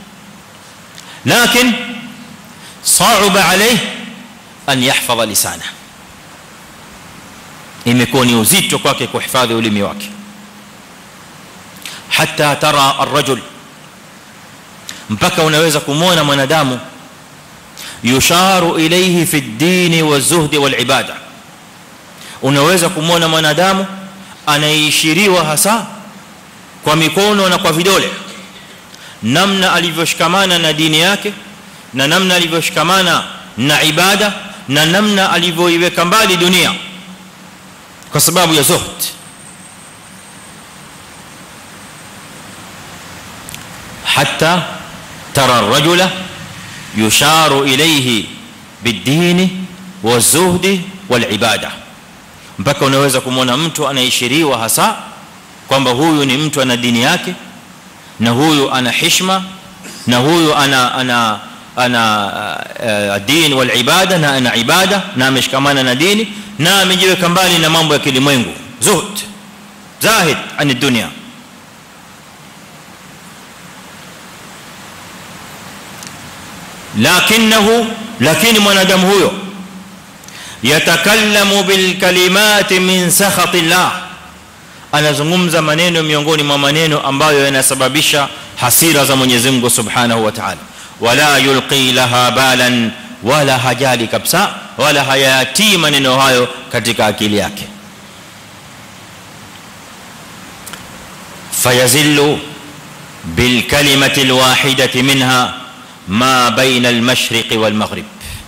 لكن صعب عليه ان يحفظ لسانه imekuwa ni uzito kwake kuhifadhi ulimi wake hatta tara ar-rajul mpaka unaweza kumuona mwanadamu yusharu ilayhi fi ad-din wa-zuhd wal-ibada unaweza kumuona mwanadamu anaishiriwa hasa kwa mikono na kwa vidole namna alivyoshikamana na dini yake na namna alivyoshikamana na ibada na namna alivyoiweka mbali dunia kwa sababu ya zuhd hatta tara ar-rajula yusharu ilayhi bid-din wa-zuhd wal-ibada mpaka unaweza kumwona mtu anaishiriwa hasa kwamba huyu ni mtu ana dini yake na huyu ana heshima na huyu ana ana ana din wal ibada na ana ibada na ameshikamana na dini na amejiweka mbali na mambo ya kilimwengu zuhd zahid an dunya lakinahu lakini mwanadamu huyo yatakallamu bil kalimati min sakhati llah anazungumza maneno miongoni mwa maneno ambayo yanasababisha hasira za Mwenyezi Mungu Subhanahu wa Ta'ala wala yulqi laha balan wala hajali kabisa wala hayati maneno hayo katika akili yake fayazillu bil kalimati al wahidati minha ma baina al mashriq wal maghrib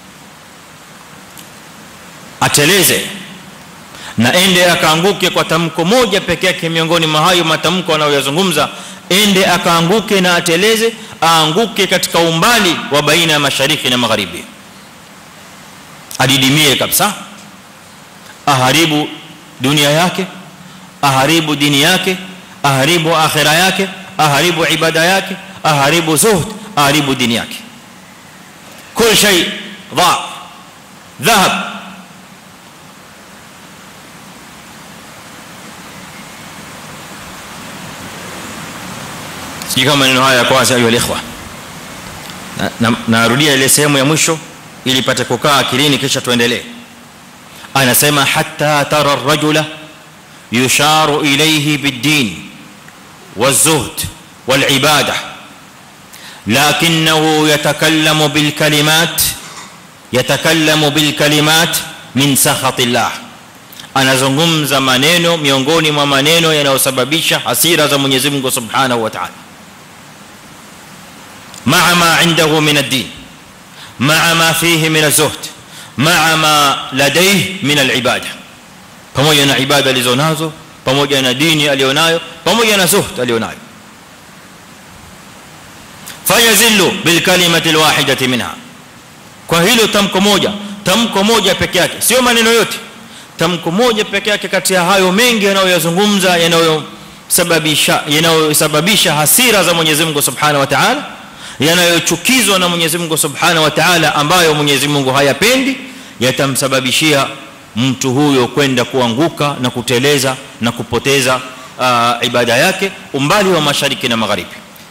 ateleze na ende akaanguke kwa tamko moja pekee yake miongoni mwa hayo matamko anayoyazungumza ende akaanguke na ateleze aanguke katika umbali wa baina ya mashariki na magharibi adidimie kabisa aharibu dunia yake aharibu dini yake aharibu akhira yake aharibu ibada yake aharibu zuhd aharibu dini yake kul shay dha dhahab sijui kama maneno haya kwa ayu alikhwa narudia ile sehemu ya mwisho ili pate kukaa akilini kisha tuendelee anasema hatta tara ar-rajula yusharu ilayhi bid-din waz-zuhd wal-ibada لكنه يتكلم بالكلمات يتكلم بالكلمات من سخط الله anazungumza maneno miongoni mwa maneno yanayosababisha hasira za Mwenyezi Mungu Subhanahu wa Ta'ala ma'a ma 'indahu min ad-din ma'a ma fihi min az-zuhd ma'a ma ladayhi min al-ibadah pamoja na ibada alizonazo pamoja na dini alionayo pamoja na zuhd alionayo fayazillu bil kalimati al-wahidati minha kwa hilo tamko moja tamko moja peke yake sio maneno yote tamko moja peke yake kati ya hayo mengi yanayoyazungumza yanayosababisha yanayosababisha hasira za Mwenyezi Mungu Subhanahu wa Ta'ala yanayochukizwa na Mwenyezi Mungu Subhanahu wa Ta'ala ambayo Mwenyezi Mungu hayapendi yatamsababishia mtu huyo kwenda kuanguka na kuteleza na kupoteza uh, ibada yake umbali wa mashariki na magharibi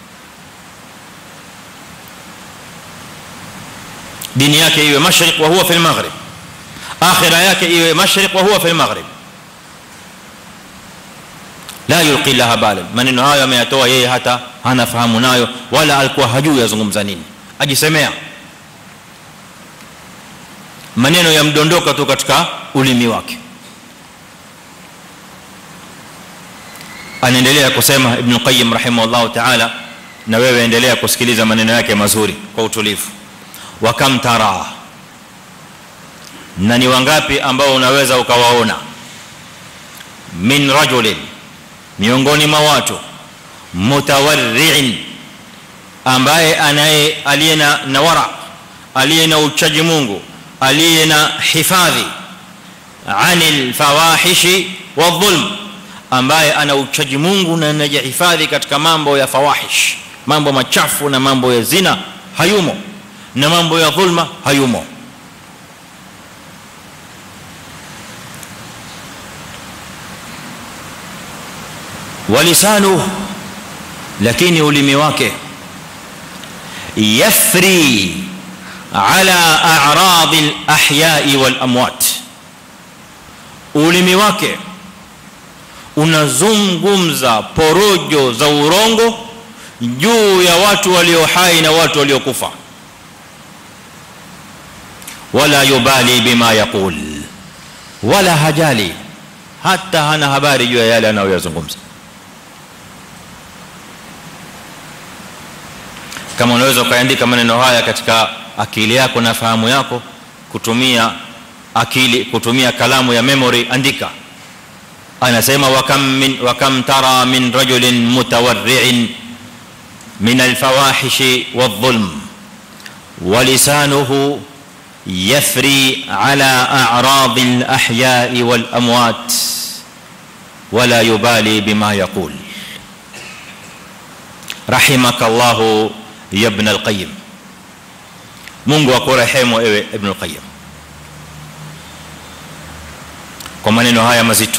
dini yake iwe mashriq wa huwa fi al-maghrib akhira yake iwe mashriq wa huwa fi al-maghrib la yulqi laha balan maneno hayo ameyatoa yeye hata hana fahamu nayo wala alikuwa hajui yazungumza nini ajisemea maneno yamdondoka tu katika ulimi wake anaendelea kusema ibn qayyim rahimahullah ta'ala na wewe endelea kusikiliza maneno yake mazuri kwa utulivu wa kam tara na ni wangapi ambao unaweza ukawaona min rajulin miongoni mwa watu mutawarri'in ambaye anaye aliyena na wara aliyena uchaji Mungu aliyena hifadhi anil fawahishi wadhulm ambaye ana uchaji Mungu na anajihifadhi katika mambo ya fawahish mambo machafu na mambo ya zina hayumo na mambo ya dhulma hayumo walisanu lakini ulimi wake yafri ala a'rad al-ahya'i wal amwat ulimi wake unazungumza porojo za urongo juu ya watu walio hai na watu waliokufa wala yubali bima yaqul wala hajali hata hana habari juu ya yale anayoyazungumza kama unaweza ukaandika maneno haya katika akili yako na fahamu yako kutumia akili kutumia kalamu ya memory andika anasema wakam min wakam tara min rajulin mutawarri'in min alfawahish wadh-dhulm ولسانه يفري على اعراض الاحياء والاموات ولا يبالي بما يقول رحمك الله ya ibn al-qayyim Mungu akurehemu ewe ibn al-qayyim kwa maneno haya mazito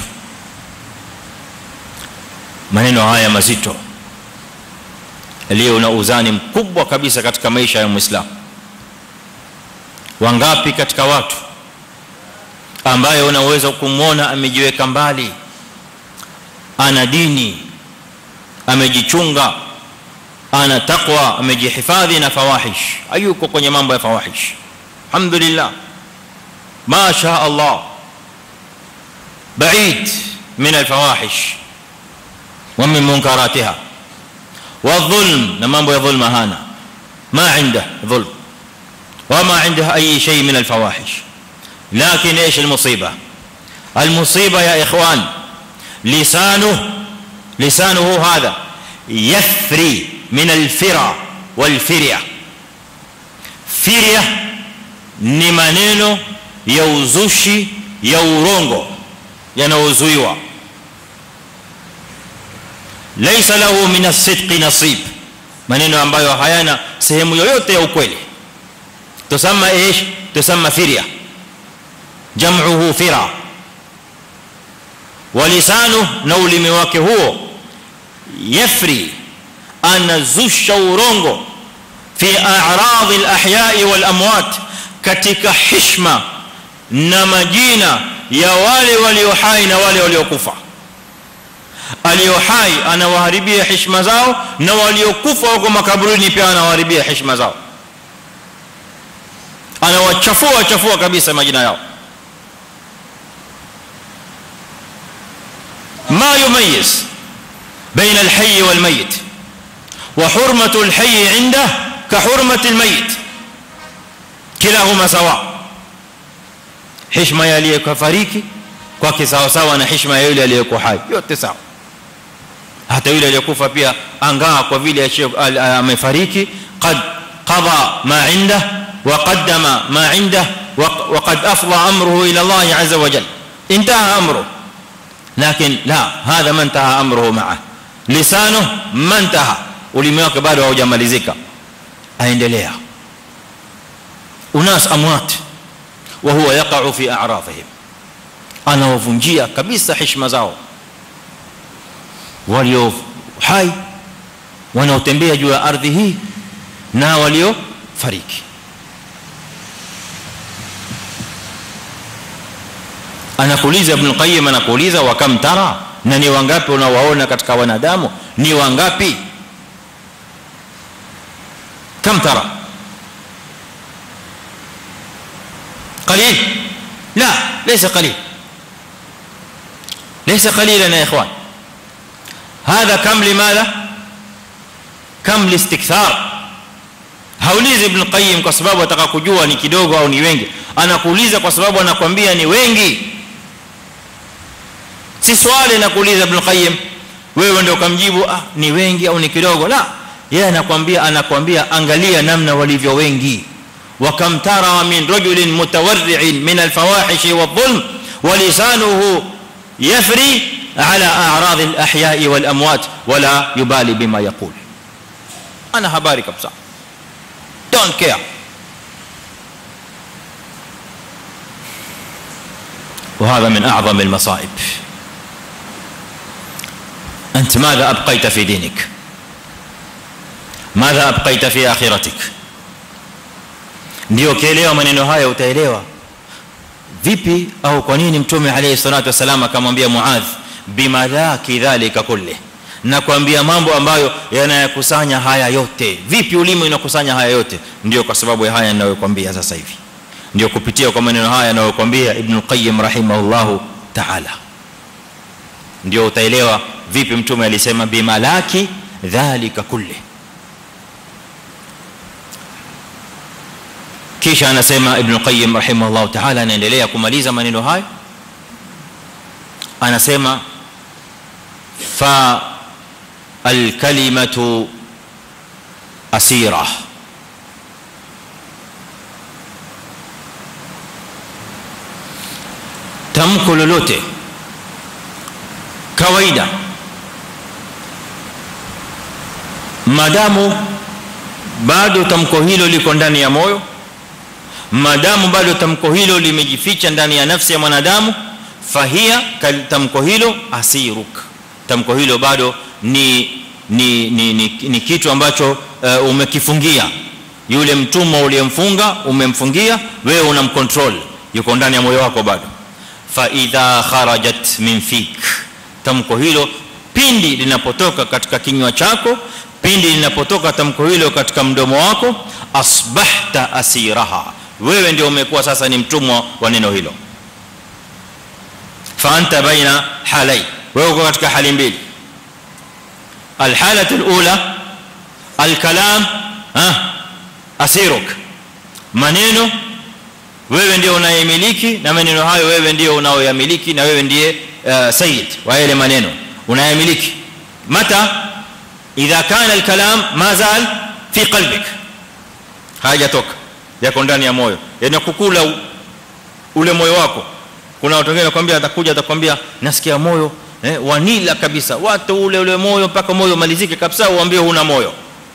maneno haya mazito leo na uzani mkubwa kabisa katika maisha ya muislamu wangapi katika watu ambaye unaweza kumwona amejiweka mbali ana dini amejichunga ana taqwa amejihifadhi na fawahish hayuko kwenye mambo ya fawahish alhamdulillah ma sha Allah بعيد من الفواحش ومن منكراتها والظلم na mambo ya dhulma hana ما عنده ظلم وما عنده اي شيء من الفواحش لكن ايش المصيبه المصيبه يا اخوان لسانه لسانه هذا يفري من الفرا والفريه firia ni maneno ya uzushi ya urongo yanaozuiwa laysa lahu min as-sidqi nasib maneno ambayo hayana sehemu yoyote ya ukweli tusamma ايش tusamma firia jam'uhu fira walisanu na ulimi wake huo yafri anazusha urongo fi a'rad al-ahya'i wal amwat katika heshima na majina ya wale walio hai na wale waliokufa alio hai anawaharibia heshima zao na waliokufa wako makaburini pia anawaharibia heshima zao anawachafua chafua kabisa majina yao ما يميز بين الحي والميت وحرمه الحي عنده كحرمه الميت كلاهما سواء heshima ya aliyekufariki kwake sawa sawa na heshima ya yule aliyekuwa hai yote sawa hata yule aliyekufa pia angaa kwa vile amefariki qad qada ma inda wa qaddama ma inda wa qad afdha amruhu ila Allah azza wa jalla intaha amruhu لكن لا هذا ما انتهى امره معه لسانه ما انتهى ulimi wake bado haujamalizika aendelea unas amwat wa huwa yaqa'u fi a'rafihim anawavunjia kabisa heshima zao walio hai wanaotembea juu ya ardhi hii na walio fariki anakuuliza ibn qayyim anakuuliza wa kam tara na ni wangapi unawaona katika wanadamu ni wangapi kam tara قليل لا ليس قليل ليس قليلا يا اخوان هذا كم لماذا كم لاستكثار haulizi ibn qayyim kwa sababu ataka kujua ni kidogo au ni wengi anakuuliza kwa sababu anakuambia ni wengi si swali na kuuliza ibn qayyim wewe ndio ukamjibu ah ni wengi au ni kidogo la yeye anakuambia anakuambia angalia namna walivyo wengi وكم ترى من رجل متورع من الفواحش والظلم ولسانه يفري على اعراض الاحياء والاموات ولا يبالي بما يقول انا habari kabisa don't care وهذا من اعظم المصائب انت ماذا ابقيت في دينك ماذا ابقيت في اخرتك ndio ukielewa maneno haya utaelewa vipi au kwa nini mtume alayhi salatu wasallam akamwambia muadh bimalaki dhalika kulli na kuambia mambo ambayo yanayakusanya haya yote vipi ulimi unakusanya haya yote ndio kwa sababu ya haya ninayokuambia sasa hivi ndio kupitia kwa maneno haya ninayokuambia ibn qayyim rahimahullahu ta'ala ndio utaelewa vipi mtume alisema bimalaki dhalika kulli kisha anasema ibn qayyim rahimahullah ta'ala anaendelea kumaliza maneno hayo anasema fa alkalimatu asira tamko lolote kawaida madamu bado tamko hilo liko ndani ya moyo madamu bado tamko hilo limejificha ndani ya nafsi ya mwanadamu fahia tamko hilo asiruk tamko hilo bado ni ni ni, ni, ni kitu ambacho uh, umekifungia yule mtumwa uliyemfunga umemfungia wewe unamcontrol yuko ndani ya moyo wako bado fa idha kharajat min fik tamko hilo pindi linapotoka katika kinywa chako pindi linapotoka tamko hilo katika mdomo wako asbahta asiraha wewe ndio umekuwa sasa ni mtumwa wa neno hilo fa anta baina halai wewe uko katika hali mbili alhalatu alula alkalam ha asiruk maneno wewe ndio unayemiliki na maneno hayo wewe ndio unaoyamiliki na wewe ndiye uh, sayyid wa yale maneno unayemiliki mata idha kana alkalam ma zal fi qalbik hajatoka yako ndani ya moyo yani kukula ule moyo wako kuna watu wengine wanakuambia atakuja atakwambia nasikia moyo eh, wanila kabisa watu ule ule moyo mpaka moyo malizike kabisa uambie huna moyo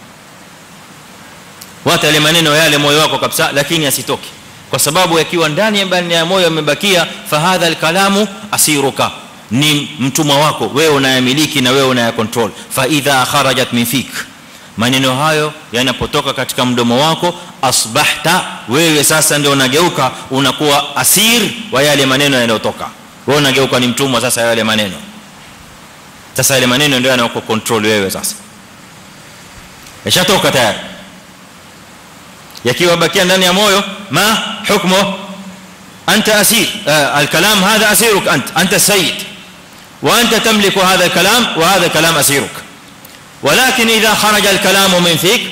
wata ile maneno yale moyo wako kabisa lakini asitoke kwa sababu yakiwa ndani ya ndani ya moyo yamebakia fahadha alkalamu asiruka ni mtumwa wako wewe unayamiliki na wewe unayakontrol fa idha kharajat min fik maneno hayo yanapotoka katika mdomo wako asbahta wewe sasa ndio unageuka unakuwa asir wa yale maneno yanayotoka wewe unageuka ni mtumwa sasa yale maneno sasa yale maneno ndio yanayokucontrol wewe sasa yashatoka tayari yakiwa bakia ndani ya moyo ma hukmu anta asir alkalam hadha asiruk ant anta sayyid وانت تملك هذا الكلام وهذا كلام اسيرك ولكن اذا خرج الكلام من فيك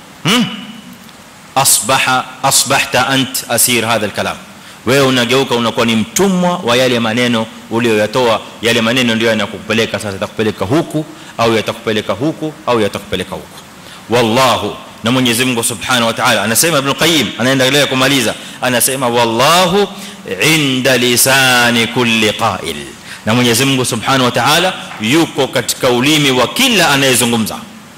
اصبح اصبحت انت اسير هذا الكلام wewe unageuka unakuwa ni mtumwa wa yale maneno uliyoyatoa yale maneno ndio yanakupeleka sasa yatakupeleka huku au yatakupeleka huku au yatakupeleka huku wallahu na Mwenyezi Mungu Subhanahu wa Ta'ala anasema Ibn Qayyim anaendelea kumaliza anasema wallahu inda lisani kulli qa'il na Mwenyezi Mungu Subhanahu wa Ta'ala yuko katika ulimi wa kila anayezungumza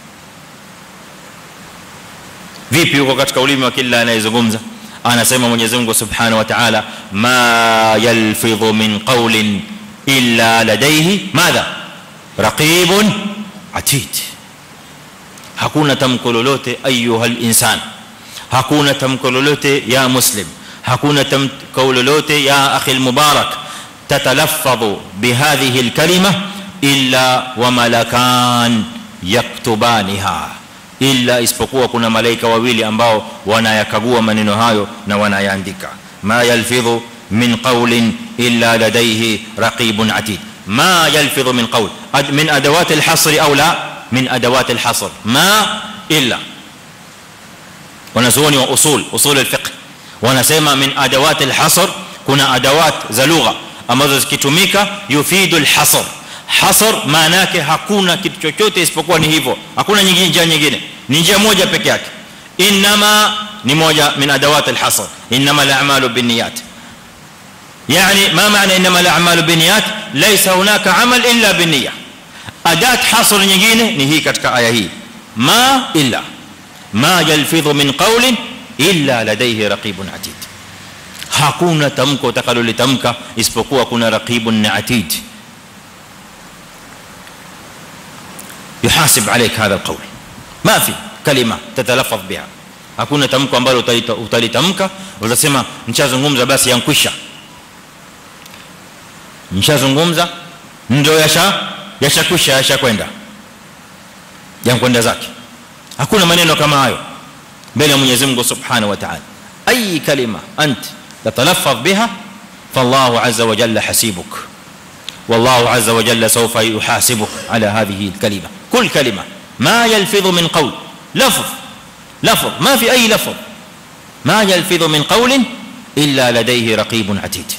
vipi yuko katika ulimi wa kila anayezungumza anasema Mwenyezi Mungu Subhanahu wa Ta'ala ma yalfidhu min qawlin illa ladayhi madha raqibun atid hakuna tamko lolote ayuha insan hakuna tamko lolote ya muslim hakuna tamko lolote ya akhi almubarak tatalaffadhu bihadhihi alkalima illa wa malakan yaktubaniha illa isipokuwa kuna malaika wawili ambao wanayakagua maneno hayo na wanayaandika ma yalfidhu min qawlin illa ladayhi raqibun atid ma yalfidhu min qawl min adawat alhasr aw la min adawat alhasr ma illa wanazuoni wa usul usul alfiqh wanasema min adawat alhasr kuna adawat za lugha ambazo zikitumika yufidu alhasr hasr maana yake hakuna kitu chochote isipokuwa ni hivyo hakuna nyingine njia nyingine ni njia moja peke yake inma ni moja min adawat alhasr inma al'amalu binniyat يعني ما معنى انما الاعمال بالنيات ليس هناك عمل الا بالنيه اداه حصر nyingine ni hii katika aya hii ma illa ma yalfidhu min qawlin illa ladayhi raqibun atid hakuna tamko utakalolitamka isipokuwa kuna raqibun atid يحاسب عليك هذا القول ما في كلمه تتلفظ بها hakuna tamko ambalo utalitamka utasema nishazungumza basi yankwisha nishazungumza ndio yasha yashakwisha yashakwenda yankwenda zake hakuna maneno kama hayo mbele ya Mwenyezi Mungu Subhanahu wa Ta'ala اي كلمه انت تتلفظ بها فالله عز وجل حسيبك والله عز وجل سوف يحاسبك على هذه الكلمه كل كلمه ما يلفظ من قول لفظ لفظ ما في اي لفظ ما يلفظ من قول الا لديه رقيب عتيد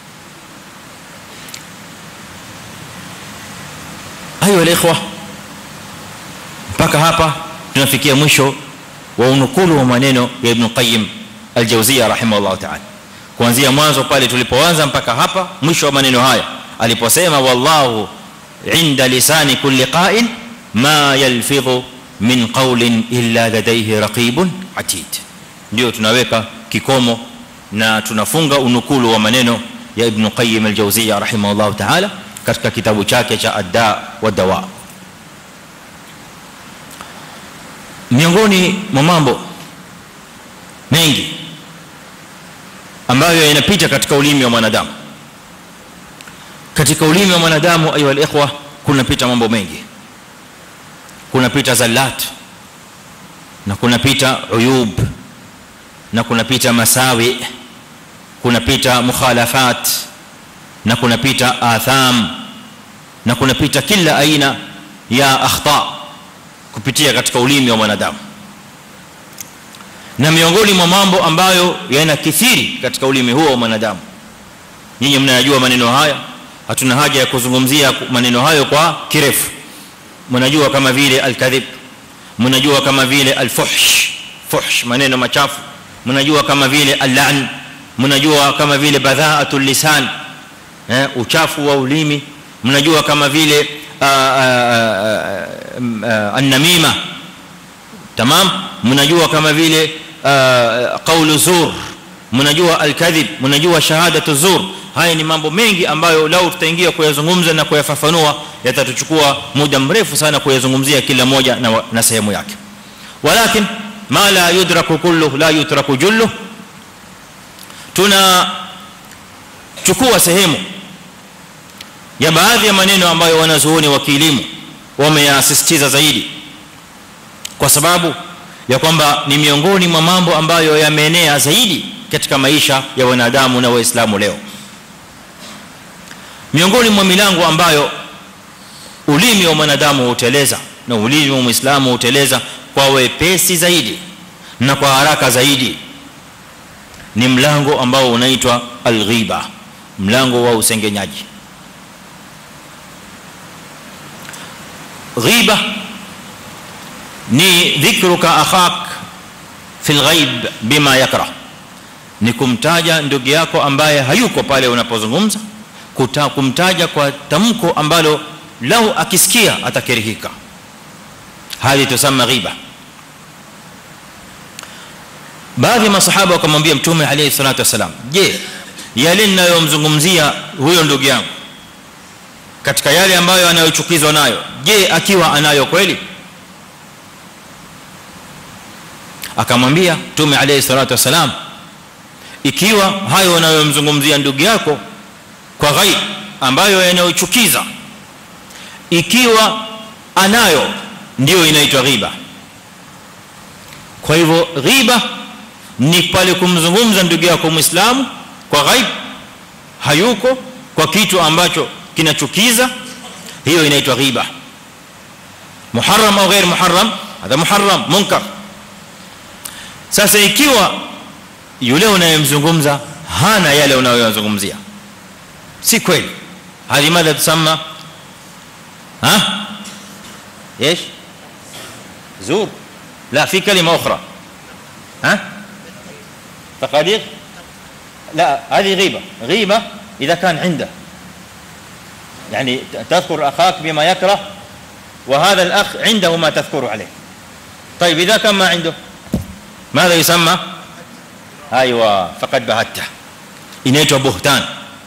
ايها الاخوه mpaka hapa tunafikia mwisho wa unukulu wa maneno ya ibn qayyim al-jawziyya rahimahullah ta'ala kuanzia mwanzo pale tulipoanza mpaka hapa mwisho wa maneno haya aliposema wallahu inda lisani kulli qa'il ma yalfidhu min qawlin illa ladayhi raqibun atid ndio tunaweka kikomo na tunafunga unukulu wa maneno ya ibn qayyim al-jawziyya rahimahullah ta'ala katika kitabu chake cha adda wa dawa miongoni mwa mambo mengi ambayo yanapita katika ulimi wa mwanadamu katika ulimi wa mwanadamu ayu alikhwa kunapita mambo mengi kunapita zallat na kunapita uyub na kunapita masawi kunapita mukhalafat na kunapita atham na kunapita kila aina ya akhta kupitia katika ulimi wa mwanadamu na miongoni mwa mambo ambayo yanakithiri katika ulimi huo wa mwanadamu nyinyi mnayajua maneno haya hatuna haja ya kuzungumzia maneno hayo kwa kirefu mnajua kama vile alkadhib mnajua kama vile alfuhsh fuhsh maneno machafu mnajua kama vile allan mnajua kama vile badhaatul lisan eh uchafu wa ulimi mnajua kama vile an-namima tamam mnajua kama vile qawlu zur mnajua al-kadhib mnajua shahadatu zur haya ni mambo mengi ambayo lao tutaingia kuyazungumza na kuyafafanua yatatuchukua muda mrefu sana kuyazungumzia kila moja na, na sehemu yake walakin ma la yudraku kullu la yutraku jullu tuna chukua sehemu ya baadhi ya maneno ambayo wanazuoni wa kielimu wameyasisitiza zaidi kwa sababu ya kwamba ni miongoni mwa mambo ambayo yameenea zaidi katika maisha ya wanadamu na waislamu leo miongoni mwa milango ambayo ulimi wa mwanadamu huteleza na ulimi wa muislamu huteleza kwa wepesi zaidi na kwa haraka zaidi ni mlango ambao unaitwa alghiba mlango wa usengenyaji ghiba ni dhikruka akhak fi alghaib bima yakrah ni kumtaja ndugu yako ambaye hayuko pale unapozungumza kumtaja kwa tamko ambalo lau akisikia atakirihika hali tusema ghiba baadhi ya masahaba wakamwambia mtume alayhi salatu wasalam je yale ninayomzungumzia huyo ndugu yangu katika yale ambayo anayochukizwa nayo je akiwa anayo kweli akamwambia mtume alayhi salatu wasalam ikiwa hayo unayomzungumzia ndugu yako kwa ghaib ambayo yanayochukiza ikiwa anayo ndio inaitwa ghiba kwa hivyo ghiba ni pale kumzungumza ndugu yako muislamu kwa ghaib hayuko kwa kitu ambacho kinachukiza hiyo inaitwa ghiba muharram au ghair muharram hada muharram munkar sasa ikiwa yule unayemzungumza hana yale unayozungumzia si kweli hadi madha tusamma ها ايش زور لا في كلمه اخرى ها تقادير لا هذه غيبه غيبه اذا كان عنده يعني تذكر اخاك بما يكره وهذا الاخ عنده ما تذكر عليه طيب اذا كان ما عنده ماذا يسمى ايوه فقد بهته inaitwa buhtan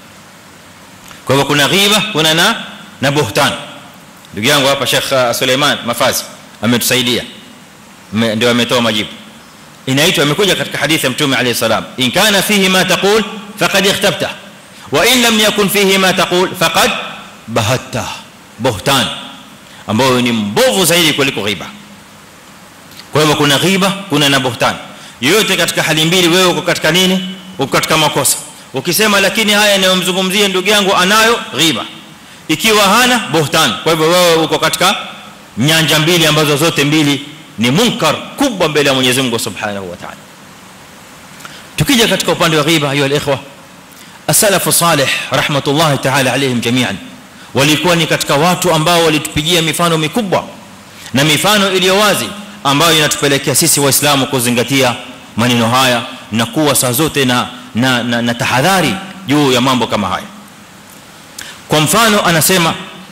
kwa hivyo kuna ghiba kuna na na buhtan ndugu yangu hapa Sheikh Suleiman Mafazi ametusaidia ndio ametoa majibu inaitwa imekuja katika hadithi ya mtume alayhi salam in kana fihi ma taqul faqad ikhtabta wa in lam yakun fihi ma taqul faqad bahatta buhtan ambao ni mbovu zaidi kuliko ghiba kwa hivyo kuna ghiba kuna na buhtan yote katika hali mbili wewe uko katika nini uko katika makosa ukisema lakini haya yanayomzungumzia ndugu yangu anayo ghiba ikiwa hana buhtan kwa hivyo wewe uko katika nyanja mbili ambazo zote mbili ni munkar kubwa mbele ya Mwenyezi Mungu Subhanahu wa Ta'ala tukija katika upande wa ghiba ayu alikhwa as-salafu salih rahmatullahi ta'ala alayhim jami'an walikuwa ni katika watu ambao walitupigia mifano mikubwa na mifano iliyo wazi ambayo inatupelekea sisi waislamu kuzingatia maneno haya na kuwa saa zote na na, na, na tahadhari juu ya mambo kama haya kwa mfano anasema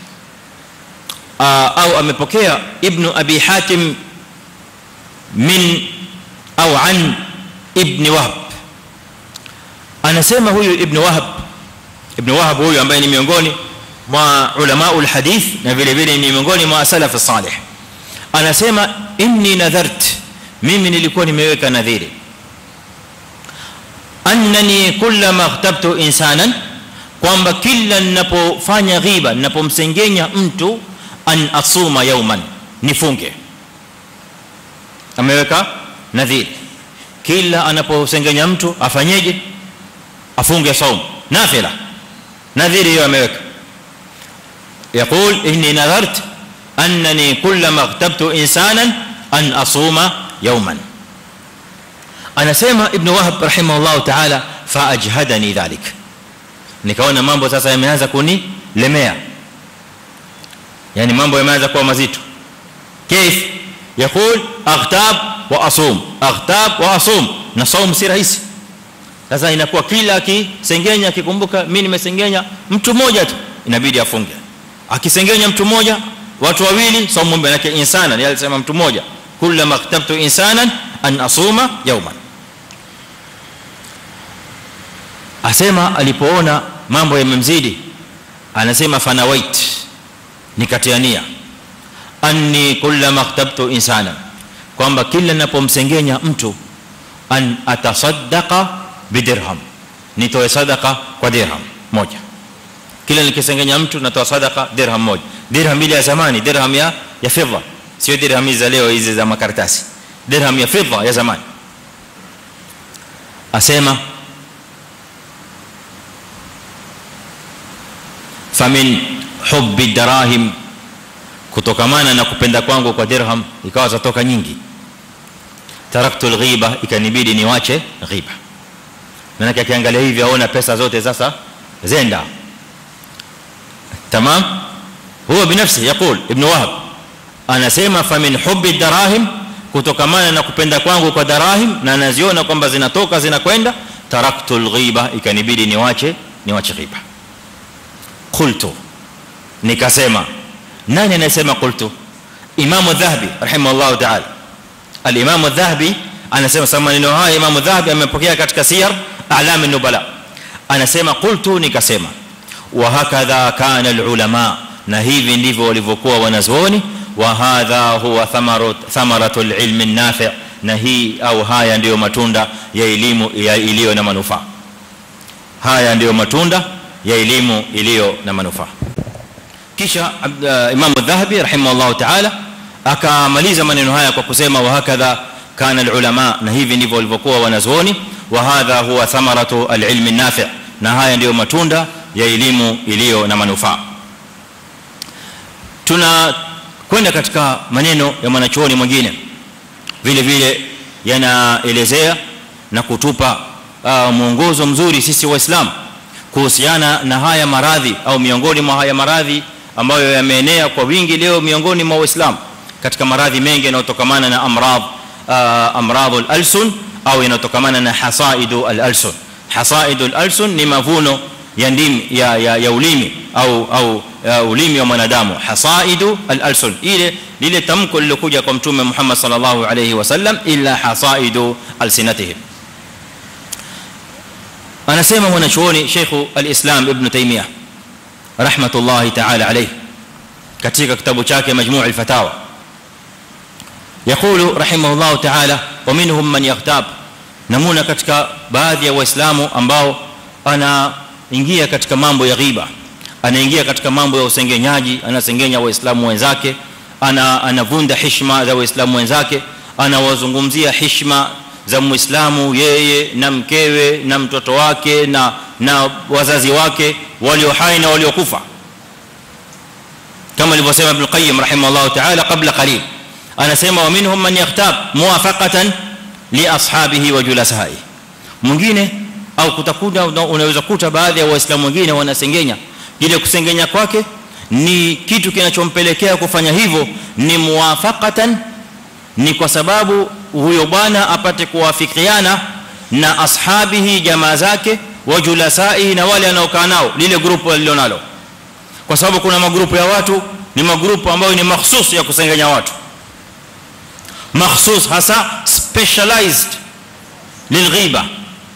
au amepokea ibn abi hatim min au an ibn wahb anasema huyu ibn wahb ibn wahb huyu ambaye ni miongoni mwa ulama alhadith na vile vile ni miongoni mwa salaf salih anasema inni nadhart mimi nilikuwa nimeweka nadhiri annani kullama ightabtu insanan kwamba kila ninapofanya ghiba ninapomsengenya mtu an asuma yawman nifunge ameweka nadhiri kila anaposengenya mtu afanyeje afunge saum nafila nadhiri hiyo ameweka يقول اني نذرت انني كلما اغتبت انسانا ان اصوم يوما anasema ibn wahab rahimahullah ta'ala fa ajhadani dhalik nikaona mambo sasa yameanza kunilemea yani mambo yameanza kuwa mazito كيف يقول اغتاب واصوم اغتاب واصوم na saum si rahisi sasa inakuwa kila akisengenya akikumbuka mimi nimesengenya mtu mmoja tu inabidi afunge akisengenya mtu mmoja watu wawili saumu mbele yake insana ni alisema mtu mmoja kullama maktabtu insanan an asuma yawman asema alipoona mambo yamemzidi anasema fanawait nikatiania anni kullama maktabtu insana kwamba kila ninapomsengenya mtu an atasaddaqa bidirham nitoe sadaqa kwa dirham moja kila nikisengenya mtu natoa sadaqa dirham moja dirham ile ya zamani dirham ya ya fedha sio dirham hizi za leo hizi za makaratasi dirham ya fedha ya zamani asema famin hubbi darahim kutokamana na kupenda kwangu kwa dirham ikawa zatoka nyingi taraktu alghiba ikanibidi niwache ghiba maana akiangalia hivi aona pesa zote sasa zenda tamam huwa binafsi yakul ibn wahab anasema famin hubbi darahim kutokamana na kupenda kwangu kwa darahim na naziona kwamba zinatoka zinakwenda taraktu alghiba ikanibidi niwache niwache ghiba qultu nikasema nani anasema qultu imam adh-dhahabi rahimahullah ta'ala al-imam adh-dhahabi anasema sama maneno haya imam adh-dhahabi amepokea katika siyar a'lam an-nubala anasema qultu nikasema wa hakadha kana al-ulama na hivi ndivyo walivyokuwa wanazuoni wa hadha huwa thamarat thamaratul ilmi an-nafi' na hii au haya ndiyo matunda ya elimu iliyo na manufaa haya ndiyo matunda ya elimu iliyo na manufaa kisha Imam Adh-Dhahabi rahimahullah ta'ala akamaliza maneno haya kwa kusema wa hakadha kana al-ulama na hivi ndivyo walivyokuwa wanazuoni wa hadha huwa thamaratu al-ilmi an-nafi' na haya ndiyo matunda ya elimu iliyo na manufaa tuna kwenda katika maneno ya mwanachuoni mwingine vile vile yanaelezea na kutupa uh, mwongozo mzuri sisi waislamu kuhusiana na haya maradhi au miongoni mwa haya maradhi ambayo yameenea kwa wingi leo miongoni mwa waislamu katika maradhi mengi yanayotokamana na amradh uh, amradhul alsun au yanayotokamana na hasaidu al-alsun hasaidu al-alsun ni mavuno ya ndimi ya, ya, ya ulimi au au uh, ulimi wa mwanadamu hasaidu al-alsun ile lile tamko lilokuja kwa mtume Muhammad sallallahu alayhi wasallam illa hasaidu alsinatihim anasema mwanachuoni Sheikh al-Islam Ibn Taymiyyah rahmatullahi ta'ala alayhi katika kitabu chake Majmu' al-Fatawa يقول رحمه الله تعالى ومنهم من يغتاب namuna katika baadhi ya waislamu ambao anaingia katika mambo ya ghiba anaingia katika mambo ya usengenyaji anasengenya waislamu wenzake ana anavunda heshima za waislamu wenzake anawazungumzia heshima za muislamu yeye na mkewe na mtoto wake na na wazazi wake walio hai na waliokufa kama alivyosema ibn qayyim rahimahullah ta'ala qabla qalil anasema wa minhum man yaqtab muwafaqatan li ashabihi wa julasai mwingine au kutakuta unaweza kuta baadhi ya waislamu wengine wanasengenya ile kusengenya kwake ni kitu kinachompelekea kufanya hivyo ni muwafaqatan ni kwa sababu huyo bwana apate kuwafikiana na ashabihi jamaa zake wa julasai na wale anaokaa nao lile grupu alilonalo kwa sababu kuna magrupu ya watu ni magrupu ambayo ni mahsusi ya kusengenya watu مخصوص hasa specialized للغيبه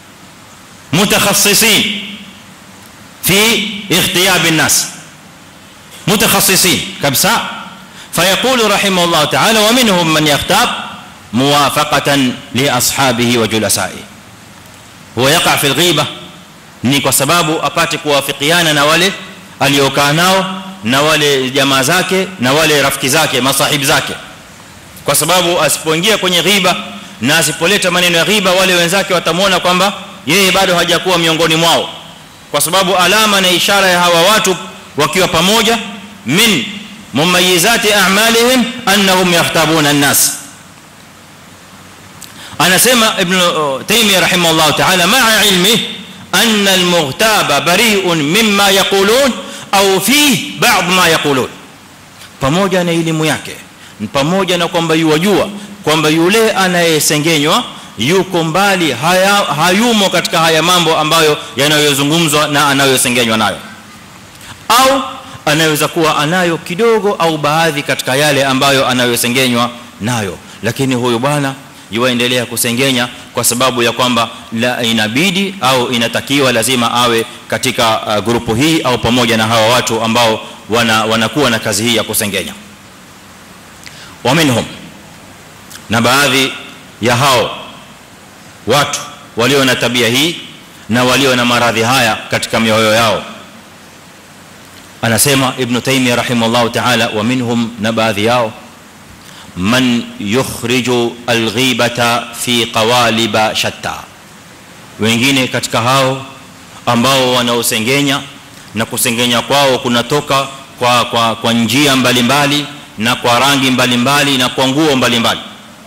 متخصصين في اغتياب الناس متخصصين كبسا فيقول رحمه الله تعالى ومنهم من يغتاب موافقه لاصحابه وجلسائه هو يقع في الغيبه ni kwa sababu apate kuwafikiana na wale aliokaa nao na wale jamaa zake na wale rafiki zake masahibi zake kwa sababu asipoingia kwenye ghiba na asipoleta maneno ya ghiba wale wenzake watamwona kwamba yeye bado hajakuwa miongoni mwao kwa sababu alama na ishara ya hawa watu wakiwa pamoja min mumayizati a'malihim annahum yahtabuna an-nas anasema ibn taymiyyah rahimahullah ta'ala ma'a ilmi anna al-mughtaba bari'un mimma yaqulun au fi ba'd ma yaqulun pamoja na elimu yake pamoja na kwamba yuwajua kwamba yule anayesengenywa yuko mbali haya, hayumo katika haya mambo ambayo yanayozungumzwa na anayosengenywa nayo au anaweza kuwa anayo kidogo au baadhi katika yale ambayo anayosengenywa nayo lakini huyu bwana yuendelea kusengenya kwa sababu ya kwamba la inabidi au inatakiwa lazima awe katika uh, grupu hii au pamoja na hawa watu ambao wana, wanakuwa na kazi hii ya kusengenya ومنهم na baadhi ya hao watu walio na tabia hii na walio na maradhi haya katika mioyo yao anasema ibn taymiyyah rahimahullah ta'ala wa minhum na baadhi yao man yukhriju alghibata fi qawalib shatta wengine katika hao ambao wanaosengenya na kusengenya kwao kunatoka kwa kwa kwa njia mbalimbali na kwa rangi mbalimbali na kwa nguo mbalimbali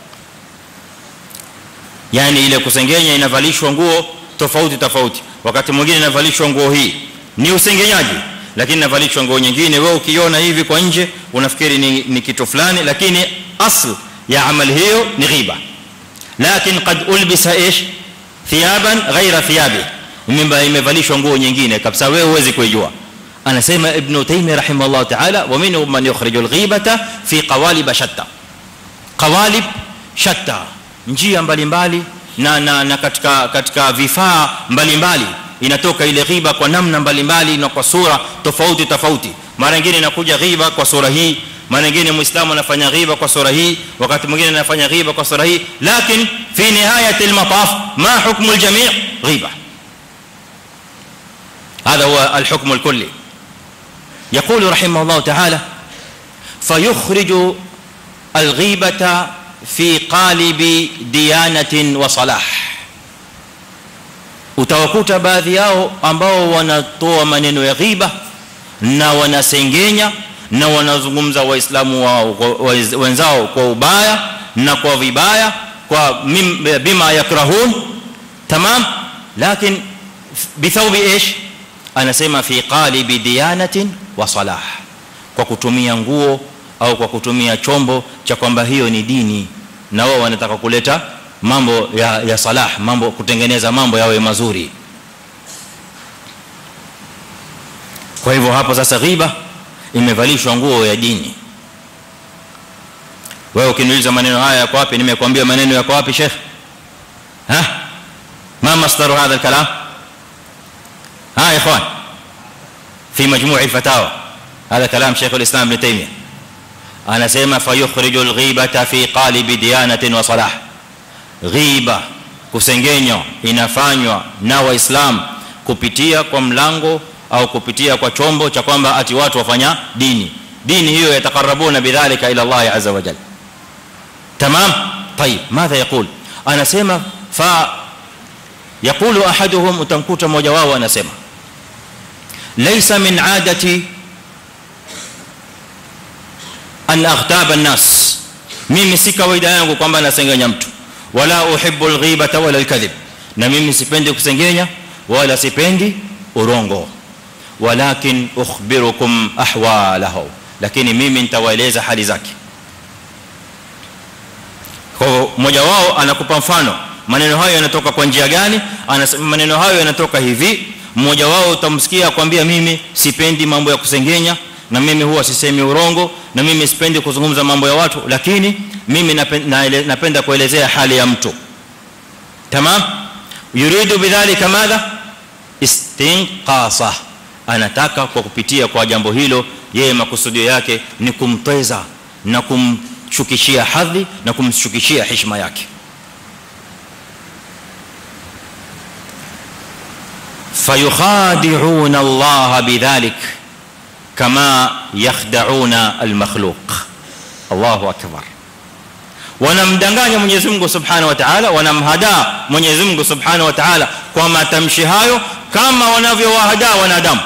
yani ile kusengenya inavalishwa nguo tofauti tofauti wakati mwingine inavalishwa nguo hii ni usengenyaji lakini inavalishwa nguo nyingine wewe ukiona hivi kwa nje unafikiri ni, ni kitu fulani lakini asl ya amali hiyo ni ghiba lakini qad ulbisa ish thiyaban ghaira thiyabi imevalishwa nguo nyingine kabisa wewe huwezi kuijua anasema ibn taymiyyah rahimahullah ta'ala wa minhum man yukhriju al-ghibata fi qawalib shatta qawalib shatta njia mbalimbali na, na, na katika katika vifaa mbalimbali inatoka ile ghiba kwa namna mbalimbali na kwa sura tofauti tofauti mara nyingine inakuja ghiba kwa sura hii mara nyingine muislamu anafanya ghiba kwa sura hii wakati mwingine anafanya ghiba kwa sura hii lakini fi nihayat al-mataf ma hukmu al-jami' ghiba هذا هو الحكم الكلي يقول رحمه الله تعالى فيخرج الغيبه في قالب ديانه وصلاح utawakuta baadhi yao ambao wanatoa maneno ya ghiba na wanasengenya na wanazungumza waislamu wao wenzao kwa ubaya na kwa vibaya kwa bima yakrahun tamam lakini bithawbi ايش anasema fi qalibi diyanatin wa salah kwa kutumia nguo au kwa kutumia chombo cha kwamba hiyo ni dini na wao wanataka kuleta mambo ya, ya salah mambo kutengeneza mambo yawe mazuri kwa hivyo hapo sasa ghiba imevalishwa nguo ya dini wewe ukiniuliza maneno haya yako wapi nimekwambia maneno yako wapi sheikh ha ma masdaru hadha alkalam ها يا اخوان في مجموع الفتاوى هذا كلام شيخ الاسلام ابن تيميه انا اسمع فيخرج الغيبه في قالب ديانه وصلاح ghiba kusengenywa inafanywa na waislam kupitia kwa mlango au kupitia kwa chombo cha kwamba ati watu wafanya dini dini hiyo yatakarabuna bidhalika ila Allah azza wa jalla tamam طيب ماذا يقول anasema fa يقول احدهم utamkuta mmoja wao anasema laysa min adati an aghtaba an-nas mimi si kawaida yangu kwamba nasengenya mtu wala uhibbu al-ghibata wala al-kadhib na mimi sipendi kusengenya wala sipendi urongo walakin ukhbirukum ahwalahu lakini mimi nitawaeleza hali zake kwa mmoja wao anakupa mfano maneno hayo yanatoka kwa njia gani anasema maneno hayo yanatoka hivi mmoja wao utamsikia akwambia mimi sipendi mambo ya kusengenya na mimi huwa sisemi urongo na mimi sipendi kuzungumza mambo ya watu lakini mimi napenda kuelezea hali ya mtu tamam yuridu bidhalika madha istinqasa anataka kwa kupitia kwa jambo hilo yeye makusudio yake ni kumtweza na kumshukishia hadhi na kumshukishia heshima yake فيخادعون الله بذلك كما يخدعون المخلوق الله اكبر wanamdanganya Mwenyezi Mungu Subhanahu wa Ta'ala wanamhadaa Mwenyezi Mungu Subhanahu wa Ta'ala kwa matamshi hayo kama wanavyowahadaa wanadamu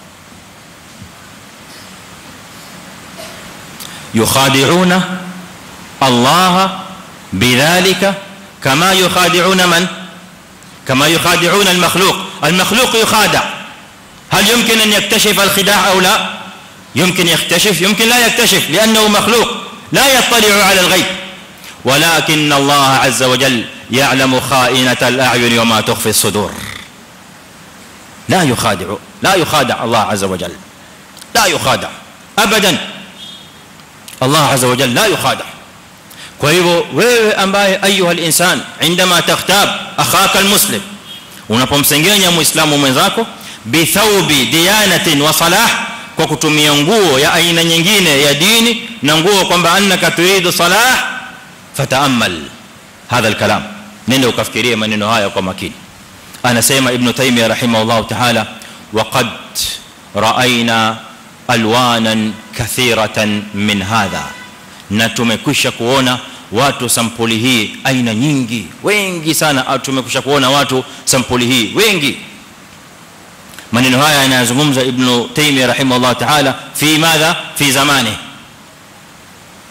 yukhadi'una Allah bidhalika kama yukhadi'una man كما يخادعون المخلوق المخلوق يخادع هل يمكن ان يكتشف الخداع او لا يمكن يكتشف يمكن لا يكتشف لانه مخلوق لا يطلع على الغيب ولكن الله عز وجل يعلم خائنه الاعين وما تخفي الصدور لا يخادع لا يخادع الله عز وجل لا يخادع ابدا الله عز وجل لا يخادع kwa hivyo wewe ambaye ayuha al-insan indama takhtab akhaka al-muslim unapomsengenya muislamu mwenzako bi thawbi diyanatin wa salah kwa kutumia nguo ya aina nyingine ya dini na nguo kwamba annaka turidu salah fataamal hadha al-kalam nenda ukafikirie maneno haya kwa makini anasema ibn taymiyyah rahimahullah ta'ala wa qad ra'ayna alwanan kathiratan min hadha na tumekwisha kuona watu sampuli hii aina nyingi wengi sana tumekwisha kuona watu sampuli hii wengi maneno haya yanazungumza ibn taymiyyah rahimahullah ta'ala fi madha fi zamani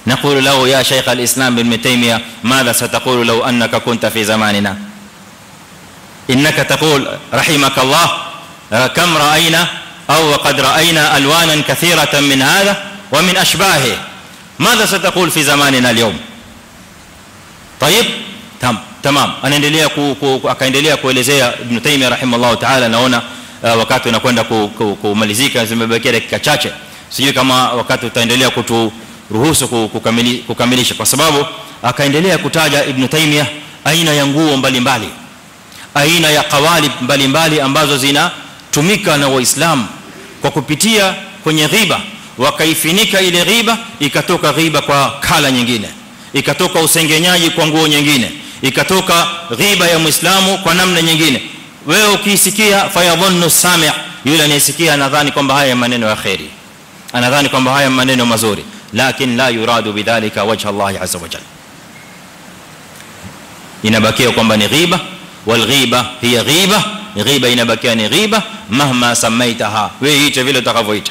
نقول له يا شيخ الاسلام ابن تيميه ماذا ستقول لو انك كنت في زماننا انك تقول رحمك الله كم راينا او وقد راينا الوانا كثيره من هذا ومن اشباهه ماذا ستقول في زماننا اليوم طيب تمام تمام anaendelea akaendelea kuelezea ibn taymiyyah rahimahullah ta'ala naona wakati unakwenda kumalizika zimebakia dakika chache sijui kama wakati utaendelea kuturuhusu kukamilisha kwa sababu akaendelea kutaja ibn taymiyyah aina ya nguo mbalimbali aina ya qawalib mbalimbali ambazo zinatumika na waislamu kwa kupitia kwenye ghiba wakaifinika ile ghiba ikatoka ghiba kwa kala nyingine ikatoka usengenyaji kwa nguo nyingine ikatoka ghiba ya muislamu kwa namna nyingine wewe ukisikia fayadhunnu sami' yule anayesikia anadhani kwamba haya maneno ya khairi anadhani kwamba haya maneno mazuri lakini la yuradu bidhalika wajha Allah azza wa jalla inabakia kwamba ni ghiba wal ghiba hiya ghiba ghiba inabakia ni ghiba mahma samaitaha wewe ite vile utakavyoita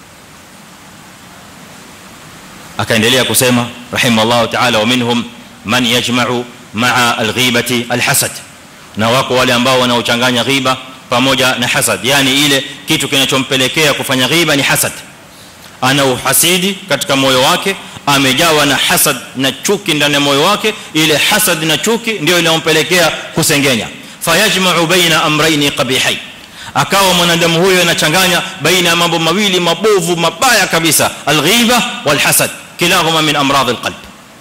akaendelea kusema rahimallahu ta'ala wa minhum man yajma'u ma'a al-ghibati al-hasad na wako wale ambao wanaochanganya ghiba pamoja na hasad yani ile kitu kinachompelekea kufanya ghiba ni hasad ana uhasidi katika moyo wake amejawa na hasad na chuki ndani ya moyo wake ile hasad na chuki ndio inayompelekea kusengenya fayajma'u baina amrayni qabihain akawa mwanadamu huyo anachanganya baina ya mambo mawili mabovu mabaya kabisa alghiba walhasad kilahuma min amrad alqalb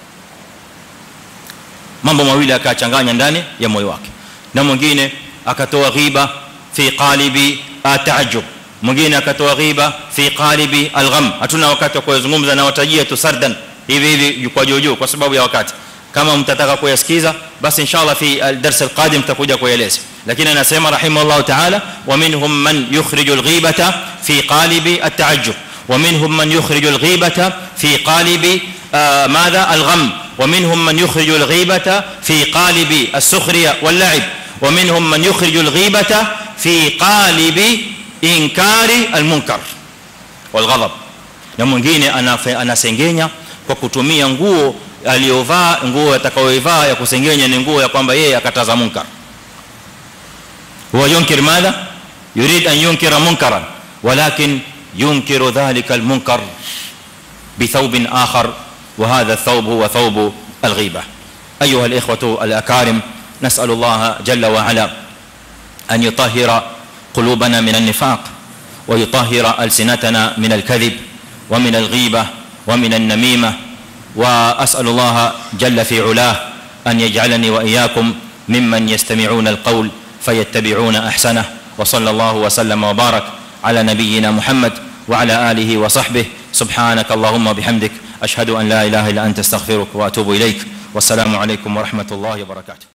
mambo mawili akachanganya ndani ya moyo wake na mwingine akatoa ghiba fi qalibi ataajub mwingine akatoa ghiba fi qalibi algham hatuna wakati wa kuzungumza na watajia tu sardan hivi hivi kwa jojo kwa sababu ya wakati kama mtataka kuyasikiza basi inshallah fi al-dars al-qadim tutakuja kueleza lakini anasema rahimahullah ta'ala wa minhum man yukhriju al-ghibata fi qalibi at-ta'ajjub wa minhum man yukhriju al-ghibata fi qalibi madha al-gham wa minhum man yukhriju al-ghibata fi qalibi as-sukhriya wal-la'ib wa minhum man yukhriju al-ghibata fi qalibi inkari al-munkar wal-ghadab na mwingine anasengenya kwa kutumia nguo aliyovaa nguo atakayoivaa ya kusengenya ni nguo ya kwamba yeye akataza munkar huwa yunkir madha yurid an yunkira munkaran walakin yunkiru dhalika almunkar بثوب آخر وهذا الثوب هو ثوب الغيبة أيها الإخوة الأكارم نسأل الله جل وعلا أن يطهر قلوبنا من النفاق ويطهر ألسنتنا من الكذب ومن الغيبة ومن النميمة واسال الله جل في علاه ان يجعلني واياكم ممن يستمعون القول فيتبعون احسنه وصلى الله وسلم وبارك على نبينا محمد وعلى اله وصحبه سبحانك اللهم وبحمدك اشهد ان لا اله الا انت استغفرك واتوب اليك والسلام عليكم ورحمه الله وبركاته